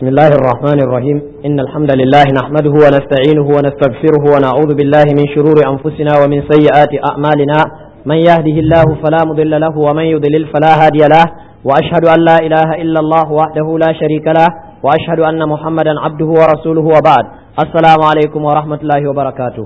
بسم الله الرحمن الرحيم إن الحمد لله نحمده ونستعينه ونستغفره ونعوذ بالله من شرور أنفسنا ومن سيئات أعمالنا من يهده الله فلا مضل له ومن يضلل فلا هادي له وأشهد أن لا إله إلا الله وحده لا شريك له وأشهد أن محمدا عبده ورسوله وبعد السلام عليكم ورحمة الله وبركاته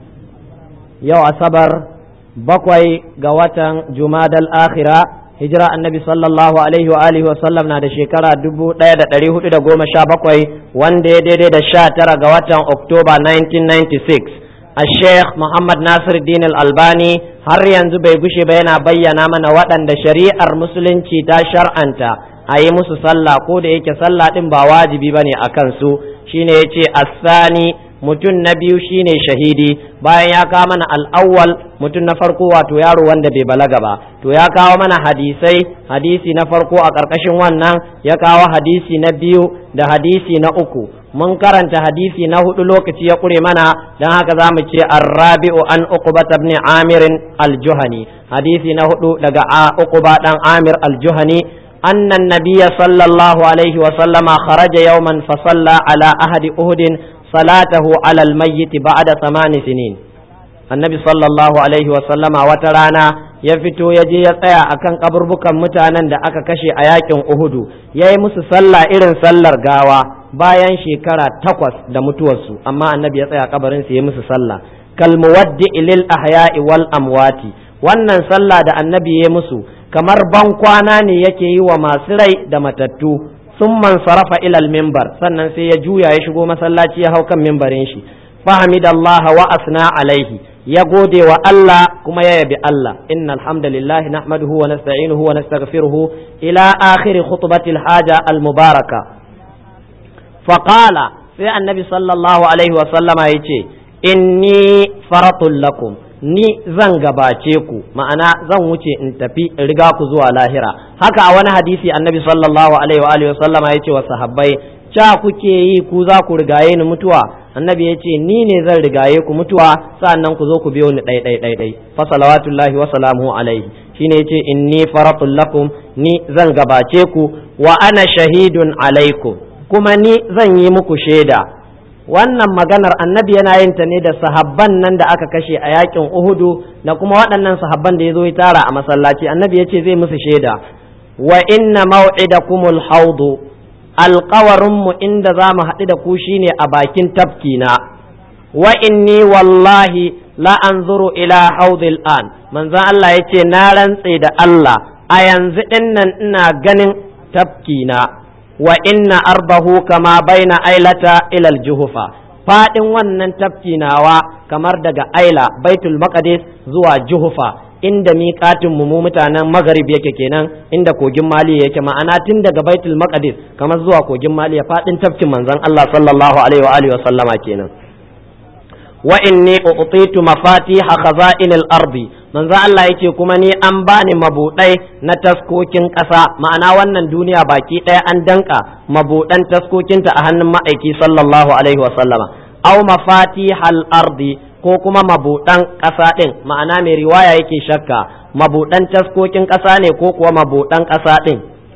يو أصبر بقوي قوة جماد الآخرة hijira annabi sallallahu alaihi wa alihi wa sallam na da shekara dubu ɗaya da ɗari hudu da goma sha bakwai wanda ya daidai da sha tara ga watan oktoba 1996 a sheikh muhammad nasir din albani har yanzu bai gushe ba yana bayyana mana waɗanda shari'ar musulunci ta shar'anta a yi musu sallah ko da yake sallah ɗin ba wajibi ba ne a kansu shine ya ce asani mutum na biyu shine shahidi bayan ya kawo mana al'awwal mutum na farko wato yaro wanda bai balaga ba to ya kawo mana hadisai hadisi na farko a ƙarƙashin wannan ya kawo hadisi na biyu da hadisi na uku mun karanta hadisi na hudu lokaci ya ƙure mana don haka za mu ce arrabi'u an uquba ibn amirin aljuhani hadisi na hudu daga uquba dan amir aljuhani أن النبي صلى الله عليه وسلم خرج يوما فصلى على أحد أهد صلاته على الميت بعد ثمان سنين النبي صلى الله عليه وسلم وترانا ya fito ya je ya tsaya akan kaburbukan mutanen da aka kashe a yakin Uhudu ya yi musu sallah irin sallar gawa bayan shekara takwas da mutuwarsu amma annabi ya tsaya kabarin su ya musu sallah kal muwaddi lil ahya'i wal amwati wannan sallah da annabi ya musu kamar ban kwana ne yake yi wa masu rai da matattu sun man sarafa ilal mimbar sannan sai ya juya ya shigo masallaci ya hau kan mimbarin shi fahimidallah wa asna alaihi ya gode wa Allah kuma ya yabi Allah innal hamdalillah nahmaduhu wa nasta'inuhu wa nastaghfiruhu ila akhir khutbatil haja al mubaraka faqala sai annabi sallallahu alaihi wa sallama yace inni faratul lakum ni zan gabace ku ma'ana zan wuce in tafi in riga ku zuwa lahira haka a wani hadisi annabi sallallahu alaihi wa alihi wa sallama yace wa sahabbai ca kuke yi ku za ku rigaye ni mutuwa annabi ya ce ni ne zan rigaye ku mutuwa sa'annan ku zo ku biyo ni ɗai ɗai ɗai ɗai fa salawatullahi wa salamuhu alaihi shine yace inni faratul lakum ni zan gabace ku wa ana shahidun alaikum kuma ni zan yi muku shaida wannan maganar annabi yana yin ta ne da sahabban nan da aka kashe a yakin uhudu da kuma waɗannan sahabban da ya zo ya tara a masallaci annabi ya ce zai musu shaida wa inna maw'idakumul haudu alkawarinmu inda za mu haɗu da ku shine a bakin tafkina wa inni wallahi la anzuru ila haudil an manzon Allah ya ce na rantse da Allah a yanzu ɗinnan ina ganin tafkina wa inna arbahu kama baina ailata ilal juhufa faɗin wannan tafkinawa kamar daga aila baitul maqdis zuwa juhufa inda miƙatin mu mutanen magarib yake kenan inda kogin mali yake ma'ana tun daga baitul maqdis kamar zuwa kogin mali ya fadin tafkin manzon Allah sallallahu alaihi wa alihi wa sallama kenan wa inni utitu mafatiha khaza'inil ardi manzon Allah yake kuma ni an bani mabudai na taskokin ƙasa ma'ana wannan duniya baki ɗaya an danka mabudan taskokinta a hannun ma'aiki sallallahu alaihi wa sallama aw mafatihal ardi ko kuma mabuɗan ƙasa ɗin ma'ana mai riwaya yake shakka mabuɗan taskokin ƙasa ne ko kuwa mabuɗan ƙasa ɗin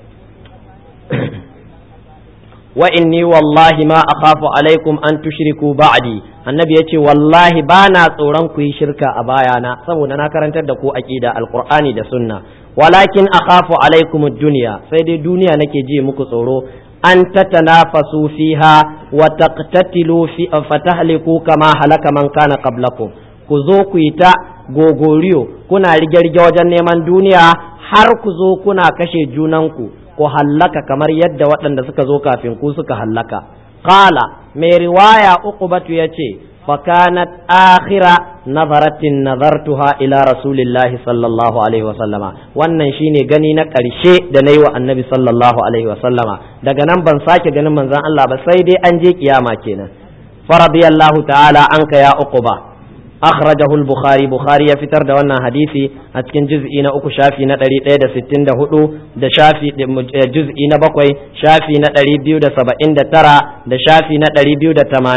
wa inni wallahi ma akhafu alaikum an tushriku ba'di annabi yace wallahi bana tsoron ku yi shirka a bayana saboda na karantar da ku aqida alqur'ani da sunna walakin akhafu alaikum ad-dunya sai dai duniya nake ji muku tsoro an tatanafasu fiha wa taqtatilu fi fatahliku kama halaka man kana qablakum ku zo ku yi ta gogoriyo kuna rige-rige wajen neman duniya har ku zo kuna kashe junanku ku hallaka kamar yadda waɗanda suka zo kafin ku suka hallaka qala mai riwaya uqbatu yace fakanat akhira nazaratin nazartuha ila rasulillahi sallallahu alaihi wasallama wannan shine gani na ƙarshe da na yi wa annabi sallallahu alaihi wasallama daga nan ban sake ganin manzon Allah ba sai dai an je kiyama kenan faradiyallahu ta'ala anka ya uquba akhrajahu al-bukhari bukhari ya fitar da wannan hadisi a cikin juz'i na uku shafi na 164 da shafi juz'i na bakwai shafi na 279 da shafi na 280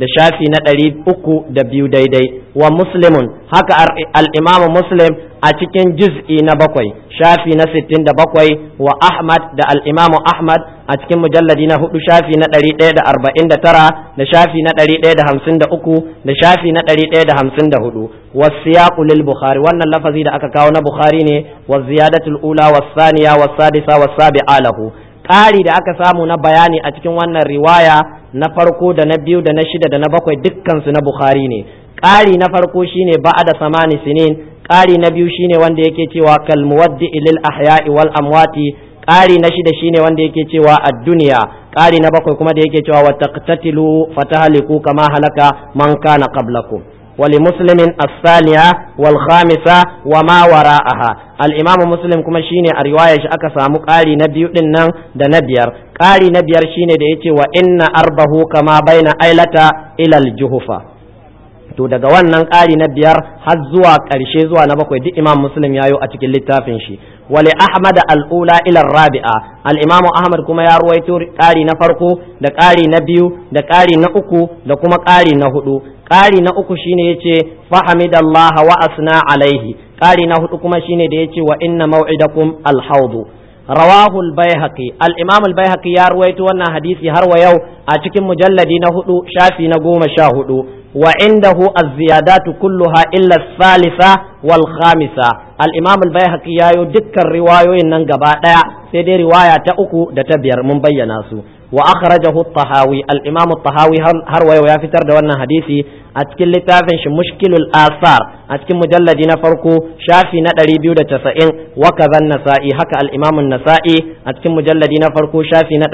da shafi na ɗari uku da biyu daidai wa muslimun haka al'imamu muslim a cikin juz'i na bakwai shafi na sittin da bakwai wa ahmad da al'imamu ahmad a cikin mujalladi na hudu shafi na ɗari ɗaya da arba'in da tara da shafi na ɗari ɗaya da hamsin da uku da shafi na ɗari ɗaya da hamsin da hudu wasiyaqu lil bukhari wannan lafazi da aka kawo na bukhari ne wa ziyadatul ula was saniya was sadisa was sabi'a lahu ƙari da aka samu na bayani a cikin wannan riwaya na farko da na biyu da na shida da na bakwai dukkansu na bukhari ne ƙari na farko shine ba'ada samani sinin ƙari na biyu shine wanda yake cewa kal muwaddi lil ahya'i wal amwati ƙari na shida shine wanda yake cewa ad-dunya ƙari na bakwai kuma da yake cewa wa taqtatilu fatahliku kama halaka man kana qablakum ولمسلم الثانية والخامسة وما وراءها الإمام مسلم كما شيني الرواية أكا سامو قالي نبيو دنن دا نبير قالي نبير شيني دا يتي وإن أربه كما بين أيلة إلى الجهفة to daga wannan ƙari na biyar har zuwa ƙarshe zuwa na bakwai duk imam muslim ya yi a cikin littafin shi wali ahmad al'ula ila rabi'a al-imamu ahmad kuma ya ruwaito ƙari na farko da ƙari na biyu da ƙari na uku da kuma ƙari na hudu ƙari na uku shine yace fahamidallah wa asna alaihi ƙari na hudu kuma shine da yace wa inna maw'idakum al-hawdu rawahu al-baihaqi al-imam al-baihaqi ya ruwaito wannan hadisi har wa yau a cikin mujalladi na hudu shafi na goma sha hudu wa indahu az-ziyadatu kulluha illa as-salisa wal khamisa al-imam al-baihaqi yayo dukkan riwayoyin nan gaba daya sai dai riwaya ta uku da ta biyar mun bayyana su wa akhrajahu at-tahawi al-imam at-tahawi har wayo ya fitar da wannan hadisi a cikin littafin shi mushkilul asar a cikin mujalladi na farko shafi na 290 wa kaza nasa'i haka al-imam an-nasa'i a cikin mujalladi na farko shafi na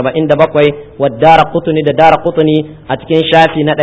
277 wa daraqutni da daraqutni a cikin shafi na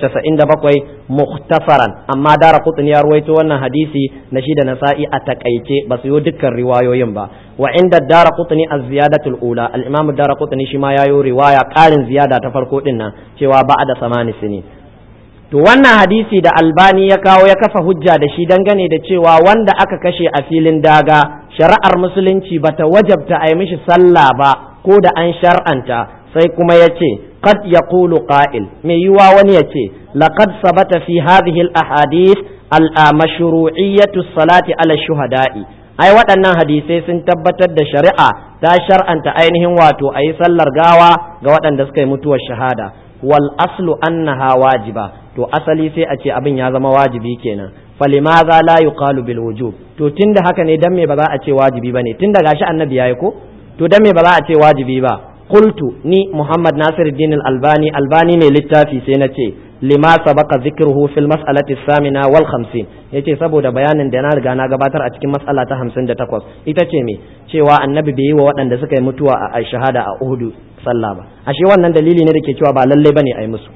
197 mukhtasaran amma daraqutni ya ruwaito wannan hadisi na shi da nasa'i a takaice ba su yi dukkan riwayoyin ba wa inda daraqutni az-ziyadatul ula al-imam daraqutni shi ma yayo riwaya karin ziyada ta farko din nan cewa ba'da samani sini to wannan hadisi da albani ya kawo ya kafa hujja da shi dangane da cewa wanda aka kashe a filin daga shari'ar musulunci bata wajabta a yi mishi sallah ba ko da an shar'anta sai kuma ya ce qad yaqulu qa'il mai yiwa wani ya ce laqad sabata fi hadhihi al-ahadith al-mashru'iyyatu salati ala shuhada'i ai waɗannan hadisai sun tabbatar da shari'a ta shar'anta ainihin wato a yi sallar gawa ga waɗanda suka yi mutuwar shahada wal aslu annaha wajiba to asali sai a ce abin ya zama wajibi kenan falimaza la yuqalu bil wujub to tunda haka ne dan me ba za a ce wajibi bane tunda gashi annabi yayi ko to dan me ba za a ce wajibi ba qultu ni muhammad nasiruddin al albani albani mai littafi sai na ce lima sabaka zikruhu fil mas'alati samina wal khamsin yace saboda bayanin da na riga na gabatar a cikin mas'ala ta 58 ita ce me cewa annabi bai yi wa waɗanda suka yi mutuwa a shahada a Uhud sallah ba ashe wannan dalili ne da ke cewa ba lalle bane a yi musu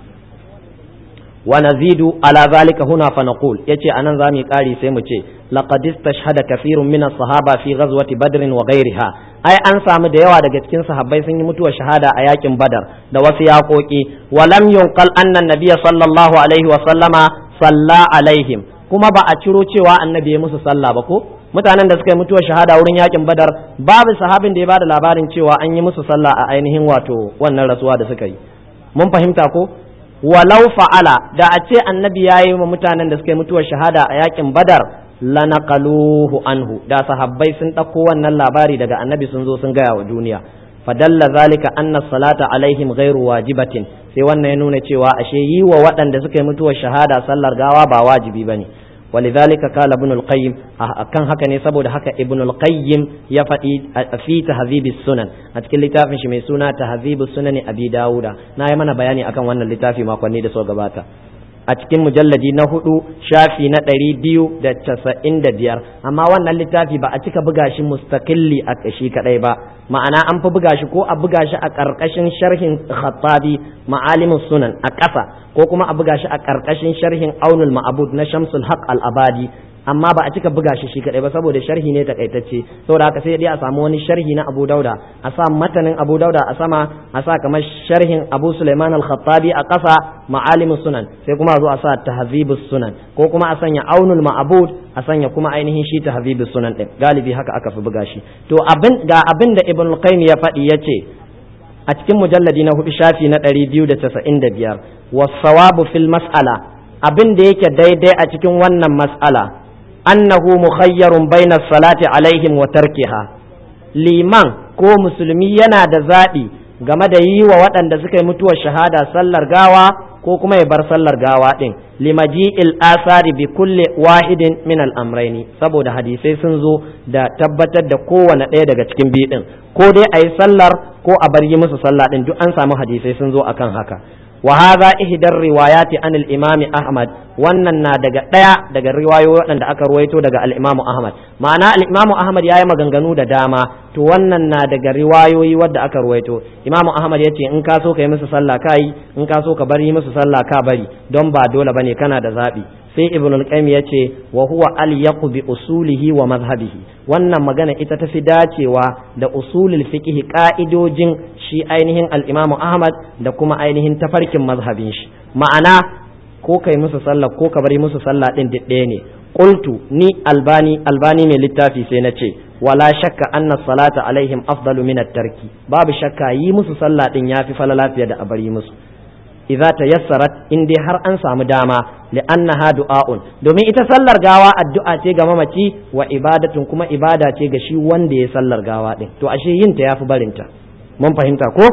wa nazidu ala zalika huna fa naqul yace anan zamu kari sai mu ce laqad istashhada kathirun min as-sahaba fi ghazwati badr wa ghayriha ai an samu da yawa daga cikin sahabbai sun yi mutuwar shahada a yakin badar da wasu yaƙoƙi wa lam yunqal anna nabiyya sallallahu alaihi wa sallama salla alaihim kuma ba a ciro cewa annabi ya musu sallah ba ko mutanen da suka yi mutuwar shahada wurin yakin badar babu sahabin da ya bada labarin cewa an yi musu sallah a ainihin wato wannan rasuwa da suka yi mun fahimta ko walau fa'ala da a ce annabi ya yi wa mutanen da suka yi mutuwar shahada a yakin badar lanaqaluhu anhu da sahabbai sun ɗauko wannan labari daga annabi sun zo sun gaya wa duniya fadalla zalika anna salata alaihim ghairu wajibatin sai wannan ya nuna cewa ashe yi wa waɗanda suka yi mutuwar shahada sallar gawa ba wajibi bane ولذلك قال ابن القيم كان haka ne saboda haka ibn al-qayyim ya faɗi fi tahzib sunan a cikin littafin shi mai suna tahzib sunan abi dauda na yi mana bayani akan wannan littafi makonni da so gabata a cikin mujalladi na hudu shafi na ɗari biyu da casa'in da biyar amma wannan littafi ba a cika buga shi mustaqilli a shi kaɗai ba ma'ana an fi buga shi ko a buga shi a ƙarƙashin sharhin khattabi ma'alimus sunan a ƙasa ko kuma a buga shi a ƙarƙashin sharhin aunul ma'abud na shamsul haq al-abadi amma ba a cika buga shi shi kadai ba saboda sharhi ne takaitacce saboda haka sai dai a samu wani sharhi na Abu Dauda a sa matanin Abu Dauda a sama a sa kamar sharhin Abu Sulaiman al-Khattabi a ƙasa ma'alimus sunan sai kuma a zo a sa tahzibus sunan ko kuma a sanya aunul ma'bud a sanya kuma ainihin shi tahzibus sunan din galibi haka aka fi buga shi to abin ga abin da Ibn al-Qayyim ya faɗi yace a cikin mujalladi na hudu shafi na ɗari biyu da casa'in da biyar wasawabu fil mas'ala abin da yake daidai a cikin wannan mas'ala annahu mukhayyarun baina salati alaihim wa tarkiha liman ko musulmi yana da zaɓi game da yi wa waɗanda suka yi mutuwar shahada sallar gawa ko kuma ya bar sallar gawa ɗin limaji'il asari bi kulle wahidin min al'amraini saboda hadisai sun zo da tabbatar da kowane ɗaya daga cikin biyu ɗin ko dai a yi sallar ko a bar yi musu sallah ɗin duk an samu hadisai sun zo akan haka wa hadha ihdar riwayati an al-imam ahmad wannan na daga daya daga riwayoyi waɗanda aka ruwaito daga al-imam ahmad ma'ana al-imam ahmad yayi maganganu da dama to wannan na daga riwayoyi wadda aka ruwaito imam ahmad yace in ka so ka yi musu sallah ka yi in ka so ka bari musu sallah ka bari don ba dole bane kana da zabi sai ibn al-qayyim yace wa huwa alyaqu bi usulihi wa madhhabihi wannan magana ita tafi dacewa da usulul fiqh ka'idojin shi ainihin al-imam ahmad da kuma ainihin tafarkin mazhabin shi ma'ana ko kai musu sallah ko ka bari musu sallah din ɗaya ne qultu ni albani albani mai littafi sai na ce wala shakka anna salata alaihim afdalu min at-tarki babu shakka yi musu sallah din yafi falala fiye da a bari musu idza tayassarat in dai har an samu dama li'annaha du'a'un domin ita sallar gawa addu'a ce ga mamaci wa ibadatun kuma ibada ce ga shi wanda ya sallar gawa din to ashe yin ta yafi barinta mun fahimta ko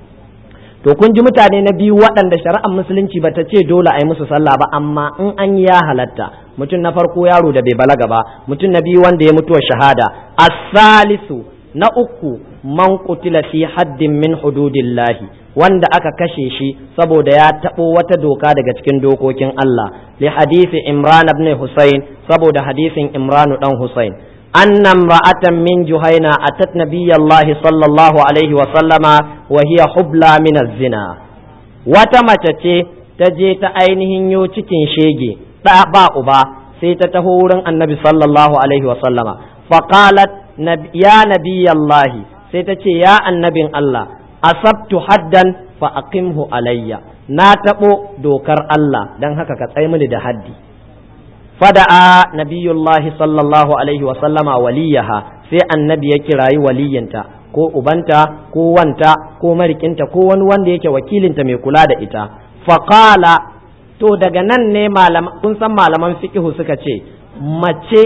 to kun ji mutane na biyu waɗanda shari'ar musulunci bata ce dole a yi musu sallah ba amma in an ya halatta mutum na farko yaro da bai balaga ba mutum na biyu wanda ya mutuwa shahada as-salisu na uku man qutila fi haddin min hududillahi wanda aka kashe shi saboda ya taɓo wata doka daga cikin dokokin Allah li hadisi Imran ibn Husayn saboda hadisin Imran dan Husayn anna imra'atan min Juhaina atat nabiyallahi sallallahu alaihi wa sallama wa hiya hubla min zina wata mace ce ta je ta ainihin yo cikin shege da ba uba sai ta taho wurin annabi sallallahu alaihi wa sallama faqalat ya nabiyallahi sai ta ce ya annabin Allah asabtu haddan fa aqimhu alayya na tabo dokar Allah dan haka ka tsaye mini da haddi fada'a nabiyullahi sallallahu alaihi wa sallama waliyaha sai annabi ya kirayi waliyinta ko ubanta ko wanta ko marikinta ko wani wanda yake wakilinta mai kula da ita faqala to daga nan ne malaman kun san malaman fiqhu suka ce mace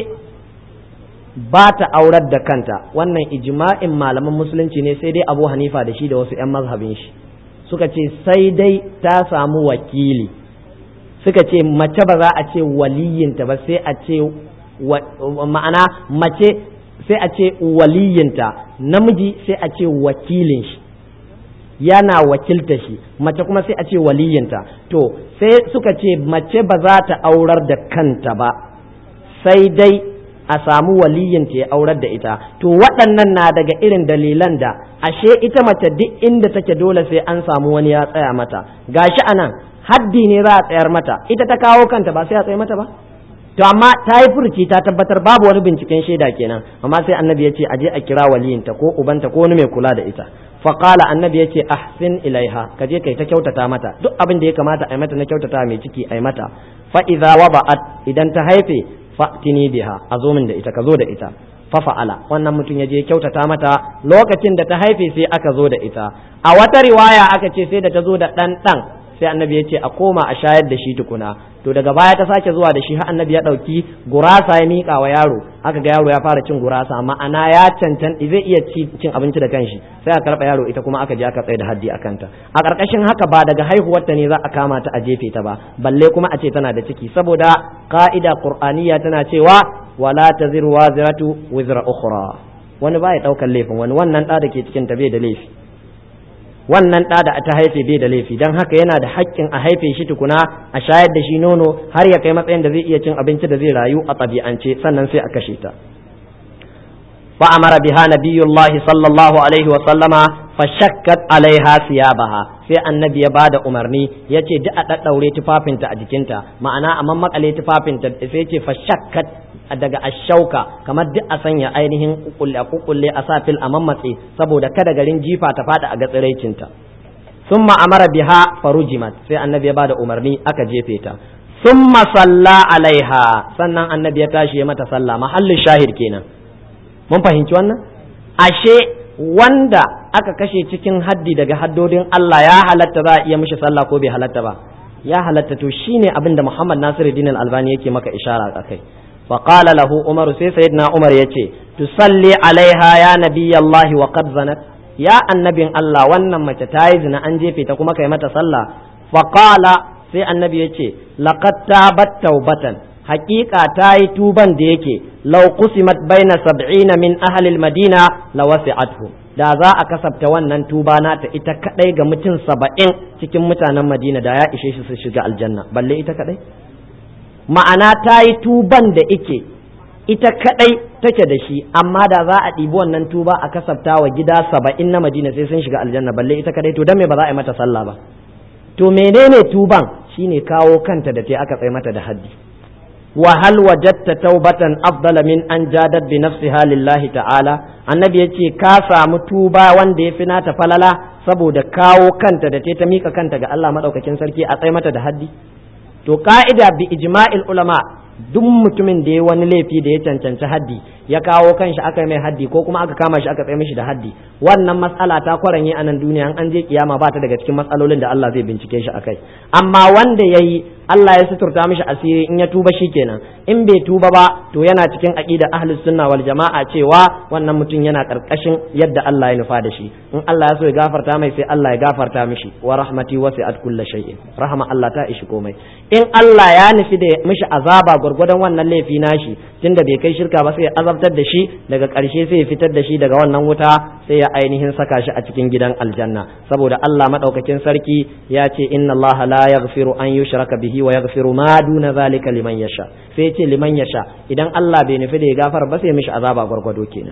ba ta aurar da kanta wannan ijma'in malaman musulunci ne sai dai abu hanifa da shi da wasu 'yan mazhabin shi suka ce sai dai ta samu wakili suka ce mace ba za a ce waliyinta ba sai a ce ma'ana mace sai a ce waliyinta namiji sai a ce wakilin shi yana wakilta shi mace kuma sai a ce waliyinta to sai suka ce mace ba za ta aurar da kanta ba sai dai a samu waliyinta ya aurar da ita to waɗannan na daga irin dalilan da ashe ita mace duk inda take dole sai an samu wani ya tsaya mata gashi anan haddi ne za a tsayar mata ita ta kawo kanta ba sai a tsaye mata ba to amma ta yi furci ta tabbatar babu wani binciken shaida kenan amma sai annabi ya ce a je a kira waliyinta ko ubanta ko wani mai kula da ita faqala annabi ya ce ahsin ilaiha ka je kai ta kyautata mata duk abin da ya kamata a yi mata na kyautata mai ciki a yi mata fa idza wada'at idan ta haife fa'tini biha a zo min da ita ka zo da ita fa fa'ala wannan mutum ya je kyautata mata lokacin da ta haife sai aka zo da ita a wata riwaya aka ce sai da ta zo da ɗan ɗan sai annabi ya ce a koma a shayar da shi tukuna to daga baya ta sake zuwa da shi har annabi ya ɗauki gurasa ya miƙa wa yaro aka ga yaro ya fara cin gurasa ma'ana ya cancan zai iya cin abinci da kanshi sai a karɓa yaro ita kuma aka je aka tsaye da haddi a kanta a ƙarƙashin haka ba daga haihuwarta ne za a kama ta a jefe ta ba balle kuma a ce tana da ciki saboda ka'ida qur'aniya tana cewa wala taziru waziratu wizra ukhra wani ba ya ɗaukar laifin wani wannan ɗa da ke cikin ta bai da laifi wannan ɗa da ta haife bai da laifi don haka yana da haƙƙin a haife shi tukuna a shayar da shi nono har ya kai matsayin da zai iya cin abinci da zai rayu a ɗabi'ance sannan sai a kashe ta فأمر بها نبي الله صلى الله عليه وسلم فشكت عليها ثيابها sai annabi ya bada umarni ya ce duk a ɗaɗɗaure tufafinta a jikinta ma'ana a mammakale tufafinta sai ce fashakkat daga ashauka kamar duk a sanya ainihin kukulle a kukulle a sa fil a mammatse saboda kada garin jifa ta fada a ga tsiraicinta summa amara biha farujimat sai annabi ya bada umarni aka jefe ta summa salla alaiha sannan annabi ya tashi ya mata sallah mahallin shahid kenan mun fahimci wannan ashe wanda aka kashe cikin haddi daga haddodin Allah ya halatta za a iya mishi sallah ko bai halatta ba ya halatta to shine abin da Muhammad Nasiruddin Al-Albani yake maka ishara akai fa qala lahu Umar sai sayyidina Umar yace tusalli alaiha ya nabiyallahi wa qad zanat ya annabin Allah wannan mace ta yi zina an jefe ta kuma kai mata sallah fa qala sai annabi yace laqad tabat taubatan haƙiƙa ta yi tuban da yake lau kusimat baina sab'ina min ahlil madina la wasi'athu da za a kasafta wannan tuba nata ita kadai ga mutum saba'in cikin mutanen madina da ya ishe shi su shiga aljanna balle ita kadai ma'ana ta yi tuban da ike ita kadai take da shi amma da za a ɗibi wannan tuba a kasafta wa gida saba'in na madina sai sun shiga aljanna balle ita kadai to dan me ba za a yi mata sallah ba to menene tuban shine kawo kanta da ta aka tsaye mata da haddi وهل وجدت توبة أفضل من أن جادت بنفسها لله تعالى annabi ya ce ka samu tuba wanda ya fi nata falala saboda kawo kanta da ta mika kanta ga Allah maɗaukakin sarki a tsaye mata da haddi to ka'ida bi ijma'il ulama duk mutumin da ya wani laifi da ya cancanci haddi ya kawo kanshi aka mai haddi ko kuma aka kama shi aka tsaye mishi da haddi wannan matsala ta kwaranye a nan duniya an je kiyama ba ta daga cikin matsalolin da Allah zai bincike shi akai amma wanda yayi Allah ya suturta mishi asiri in ya tuba kenan in bai tuba ba to yana cikin aqida ahlus sunna wal jama'a cewa wannan mutum yana karkashin yadda Allah ya nufa da shi in Allah ya so ya gafarta mai sai Allah ya gafarta mishi wa rahmati wasi'at kulli shay'in rahama Allah ta ishi komai in Allah ya nufi da mishi azaba gwargwadon wannan laifi nashi tunda bai kai shirka ba sai ya azabtar da shi daga ƙarshe sai ya fitar da shi daga wannan wuta sai ya ainihin saka shi a cikin gidan aljanna saboda Allah madaukakin sarki ya ce inna Allah la yaghfiru an yushraka bihi wa yaghfiru ma duna zalika liman yasha sai ya ce liman yasha idan Allah bai nufi da ya gafara ba sai mishi azaba gwargwado kenan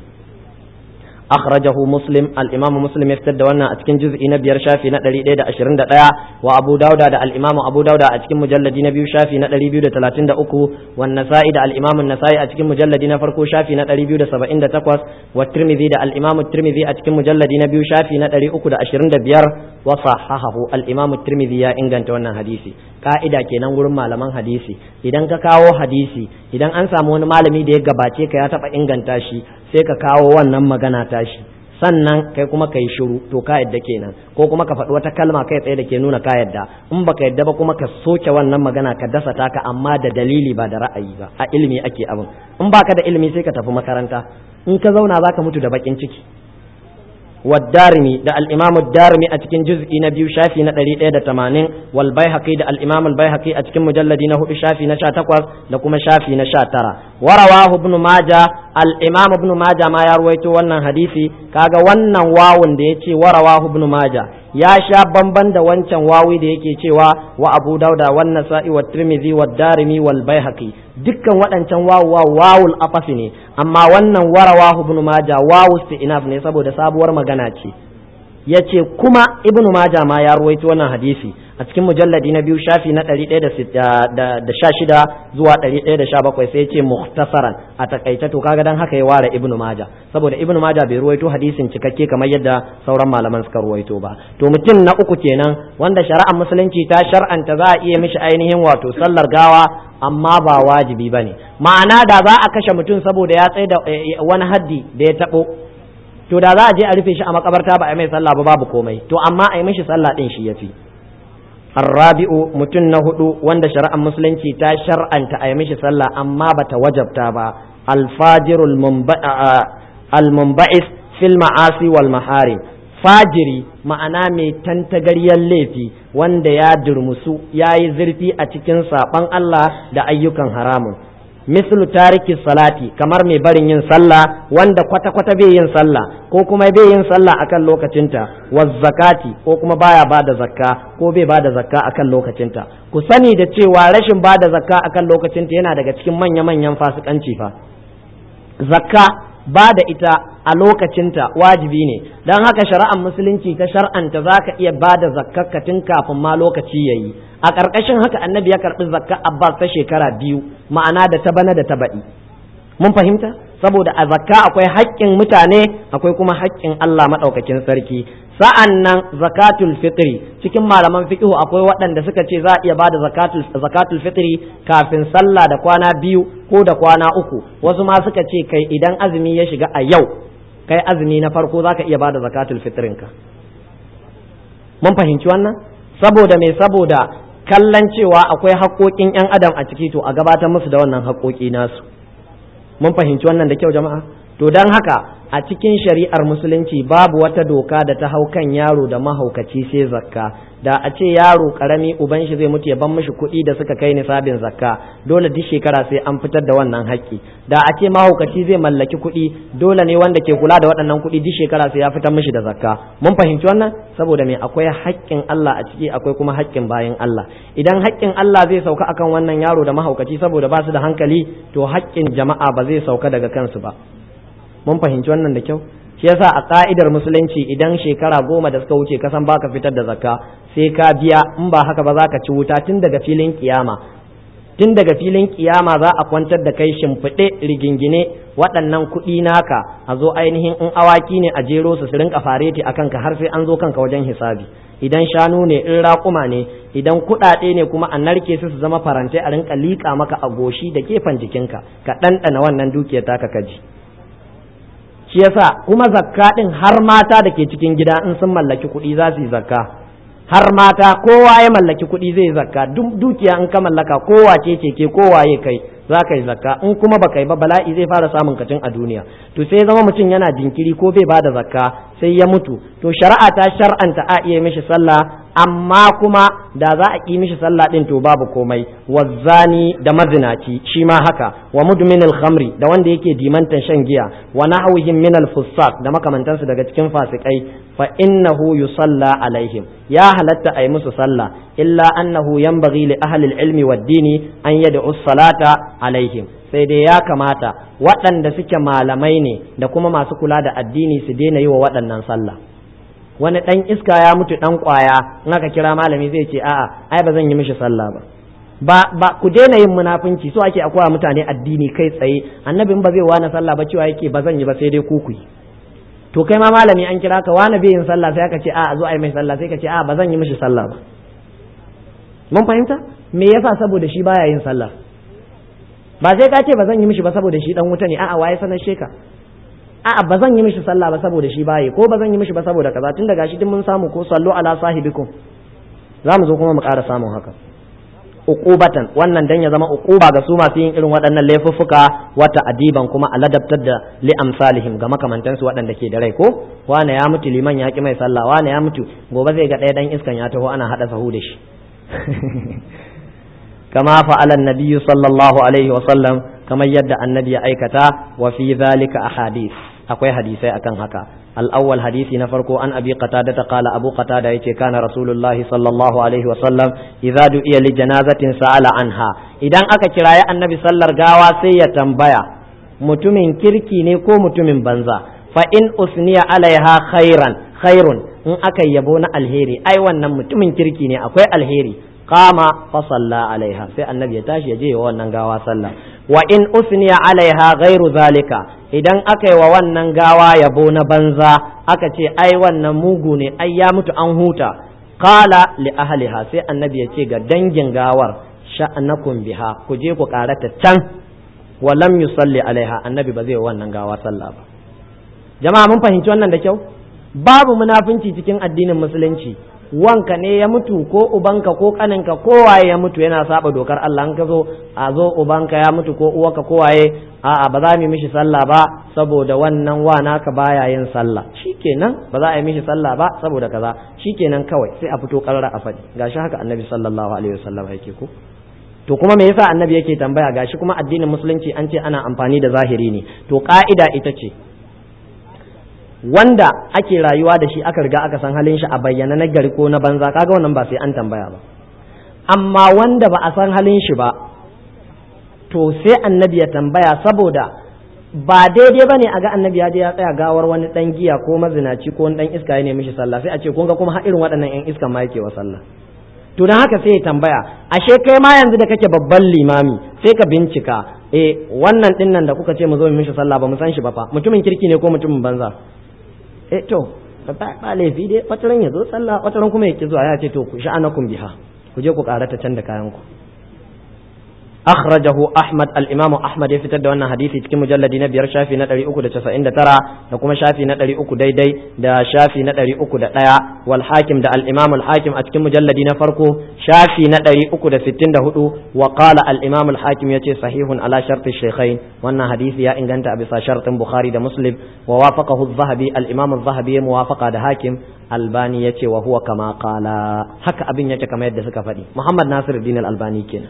أخرجه مسلم الإمام مسلم يفتد وانا أتكن جزء نبير شافي نتلي إيدا أشرين دا وأبو داود دا الإمام أبو داود أتكن مجلد نبي شافي نتلي بيو دا تلاتين دا أكو والنسائي دا الإمام النسائي أتكن مجلد نفركو شافي نتلي بيو دا سبعين دا تقوس والترمذي دا الإمام الترمذي أتكن مجلد نبي شافي نتلي أكو دا أشرين دا بيار وصححه الإمام الترمذي يا إنغان تونا حديثي ka'ida kenan wurin malaman hadisi idan ka kawo hadisi idan an samu wani malami da ya gabace ka ya taba inganta shi sai ka kawo wannan magana tashi sannan kai kuma ka yi shiru to ka yadda kenan ko kuma ka faɗi wata kalma kai tsaye da ke nuna ka yadda in baka yadda ba kuma ka soke wannan magana ka dasa taka amma da dalili ba da ra'ayi ba a ilimi ake abin in baka da ilimi sai ka tafi makaranta in ka zauna zaka mutu da bakin ciki والدارمي ده الإمام الدارمي أتكن جزء نبي شافي نتري إيدا تمانين والبيهقي ده الإمام البيهقي أتكن مجلد نهو شافي نشا تقوز لكم شافي نشا ترى ورواه ابن ماجة الإمام ابن ماجة ما يرويتو ونن حديثي كاغا ونن واون ده يتي ورواه ابن ماجة ya sha bamban da wancan wawi da yake cewa wa abu dauda wan nasa'i wa tirmidhi wa darimi wal baihaqi dukkan waɗancan wawu wawul afafi ne amma wannan warawahu ibn majah wawu isti'naf ne saboda sabuwar magana ce yace kuma ibnu majah ma ya ruwaito wannan hadisi a cikin mujalladi na biyu shafi na 116 zuwa 117 sai yace mukhtasaran a takaice to kaga dan haka ya ware ibnu majah saboda ibnu majah bai ruwaito hadisin cikakke kamar yadda sauran malaman suka ruwaito ba to mutum na uku kenan wanda shari'ar musulunci ta shar'anta za a iya mishi ainihin wato sallar gawa amma ba wajibi bane ma'ana da za a kashe mutum saboda ya tsaye da wani haddi da ya tabo to da za a je a rufe shi a makabarta ba a mai sallah ba babu komai to amma a yi mishi sallah din shi yafi arrabi'u mutum na hudu wanda shari'ar musulunci ta shar'anta a yi mishi sallah amma bata wajabta ba alfajirul almunba'is fil ma'asi wal maharim fajiri ma'ana mai tantagaryar laifi wanda ya durmusu ya yi zurfi a cikin saɓan Allah da ayyukan haramun mislu tariki salati kamar mai barin yin sallah wanda kwata-kwata bai yin sallah ko kuma bai yin sallah akan lokacinta wa zakati ko kuma baya bada zakka ko bai bada zakka akan lokacinta ku sani da cewa rashin bada zakka akan lokacinta yana daga cikin manya-manyan fasikanci fa zakka ba da ita a lokacinta wajibi ne don haka shari'ar musulunci ta shar'anta za ka iya ba da zakkar tun kafin ma lokaci ya yi a ƙarƙashin haka annabi ya karɓi zakkar abbas ta shekara biyu ma'ana da ta bana da ta baɗi mun fahimta saboda a zakka akwai haƙƙin mutane akwai kuma haƙƙin Allah maɗaukakin sarki sa'an nan zakatul fitri cikin malaman fiqhu akwai waɗanda suka ce za a iya bada zakatul zakatul fitri kafin sallah da kwana biyu ko da kwana uku wasu ma suka ce kai idan azumi ya shiga a yau kai azumi na farko zaka iya bada zakatul fitrinka mun fahimci wannan saboda me saboda kallon cewa akwai haƙoƙin 'yan adam a ciki to a gabatar musu da wannan haƙoƙi nasu mun fahimci wannan da kyau jama'a to don haka a cikin shari'ar musulunci babu wata doka da ta hau kan yaro da mahaukaci sai zakka da a ce yaro karami uban shi zai mutu ya ban mishi kuɗi da suka kai nisabin zakka dole duk shekara sai an fitar da wannan haƙƙi da a ce mahaukaci zai mallaki kuɗi dole ne wanda ke kula da waɗannan kuɗi duk shekara sai ya fitar mishi da zakka mun fahimci wannan saboda me akwai haƙƙin Allah a ciki akwai kuma haƙƙin bayan Allah idan haƙƙin Allah zai sauka akan wannan yaro da mahaukaci saboda ba su da hankali to haƙƙin jama'a ba zai sauka daga kansu ba mun fahimci wannan da kyau shi yasa a ka'idar musulunci idan shekara goma da suka wuce kasan baka fitar da zakka sai ka biya in ba haka ba za ka ci wuta tun daga filin kiyama tun daga filin kiyama za a kwantar da kai shimfiɗe rigingine waɗannan kuɗi naka a zo ainihin in awaki ne a jero su su rinka fareti a kanka har sai an zo kanka wajen hisabi idan shanu ne in raƙuma ne idan kuɗaɗe ne kuma a narke su su zama farantai a rinka liƙa maka a goshi da gefen jikinka ka ɗanɗana wannan dukiyar taka kaji shi yasa kuma zakka din har mata da ke cikin gida in sun mallaki kuɗi za su yi zakka har mata kowa ya mallaki kuɗi zai zakka duk dukiya in ka mallaka kowa ce ce ke kowa ya kai za ka yi zakka in kuma baka yi ba bala'i zai fara samun kacin a duniya to sai zama mutum yana jinkiri ko bai bada zakka sai ya mutu to shari'a ta shar'anta a iya mishi sallah amma kuma da za a ƙi mishi sallah din to babu komai wazzani da mazinaci shi ma haka wa mudminil khamri da wanda yake dimantan shan giya wa nahwihim min al da makamantansu daga cikin fasikai fa innahu yusalla alaihim ya halatta ai musu sallah illa annahu yanbaghi li ahli al-ilmi wad-dini an yad'u salata alaihim sai dai ya kamata waɗanda suke malamai ne da kuma masu kula da addini su daina yi wa waɗannan sallah wani ɗan iska ya mutu ɗan ƙwaya in aka kira malami zai ce a'a ai ba zan yi mishi sallah ba ba ba ku daina yin munafunci so ake akwai mutane addini kai tsaye annabin ba zai wani sallah ba cewa yake ba zan yi ba sai dai ku ku yi to kai ma malami an kira ka wani bai yin sallah sai aka ce a zo a yi mai sallah sai ka ce a ba zan yi mishi sallah ba mun fahimta me yasa saboda shi baya yin sallah ba sai ka ce ba zan yi mishi ba saboda shi dan wuta ne a'a waye sanar sheka a'a ba zan yi mishi sallah ba saboda shi baye ko ba zan yi mishi ba saboda kaza tun daga shi din mun samu ko sallu ala sahibikum za mu zo kuma mu ƙara samun haka uqubatan wannan dan ya zama uquba ga su masu yin irin waɗannan laifuffuka wata adiban kuma a ladabtar da li amsalihim ga makamantansu waɗanda ke da rai ko wane ya mutu liman ya ki mai sallah wane ya mutu gobe zai ga ɗaya dan iskan ya taho ana hada sahu da shi kama fa'ala an-nabiy sallallahu alaihi wa sallam kamar yadda annabi ya aikata wa fi zalika ahadith akwai hadisai akan haka al-awwal hadisi na farko an abi qatada ta qala abu qatada yace kana rasulullahi sallallahu alaihi wasallam idza du'iya li janazatin sa'ala anha idan aka kiraye annabi sallar gawa sai ya tambaya mutumin kirki ne ko mutumin banza fa in usniya alaiha khairan khairun in aka yabo na alheri ai wannan mutumin kirki ne akwai alheri qama fa salla alaiha sai annabi ya tashi ya je wa wannan gawa sallah wa in usniya alaiha ghairu zalika idan aka yi wa wannan gawa yabo na banza aka ce ai wannan mugu ne ai ya mutu an huta qala li ahliha sai annabi ya ce ga dangin gawar sha'anakum biha ku je ku karata can wa lam yusalli alaiha annabi ba zai wannan gawa sallah ba jama'a mun fahimci wannan da kyau babu munafunci cikin addinin musulunci wanka ne ya mutu ko ubanka ko kaninka ko waye ya mutu yana saba dokar Allah an ka zo a zo ubanka ya mutu ko uwarka ko waye a'a ba za mu mishi sallah ba saboda wannan wa naka baya yin sallah shikenan ba za a yi mishi sallah ba saboda kaza shikenan kawai sai a fito karara a faɗi gashi haka annabi sallallahu alaihi wasallam yake ko to kuma me yasa annabi yake tambaya gashi kuma addinin musulunci an ce ana amfani da zahiri ne to ka'ida ita ce wanda ake rayuwa da shi aka riga aka san halin shi a bayyana na gari ko na banza kaga wannan ba sai an tambaya ba amma wanda ba a san halin shi ba to sai annabi ya tambaya saboda ba daidai ba ne a ga annabi ya je ya tsaya gawar wani dan giya ko mazinaci ko wani dan iska ya nemi shi sallah sai a ce kun ga kuma irin waɗannan yan iskan ma yake wa sallah to dan haka sai ya tambaya ashe kai ma yanzu da kake babban limami sai ka bincika eh wannan dinnan da kuka ce mu zo mu mishi sallah ba mu san shi ba fa mutumin kirki ne ko mutumin banza eh to ba laifi dai wataran ya zo sallah wataran kuma ya ki zuwa ya ce to ku sha'anakum biha ku je ku karata can da kayan ku akhrajahu ahmad al-imam ahmad ya fitar da wannan hadisi cikin mujalladi na biyar shafi na 399 da kuma shafi na 300 daidai da shafi na 301 wal hakim da al-imam al-hakim a cikin mujalladi na farko shafi na 364 wa qala al-imam al-hakim yace sahihun ala sharti shaykhain wannan hadisi ya inganta a bisa shartin bukhari da muslim wa wafaqahu az-zahabi al-imam az-zahabi ya muwafaqa da hakim albani yace wa huwa kama qala haka abin yake kamar yadda suka faɗi muhammad nasiruddin al-albani kenan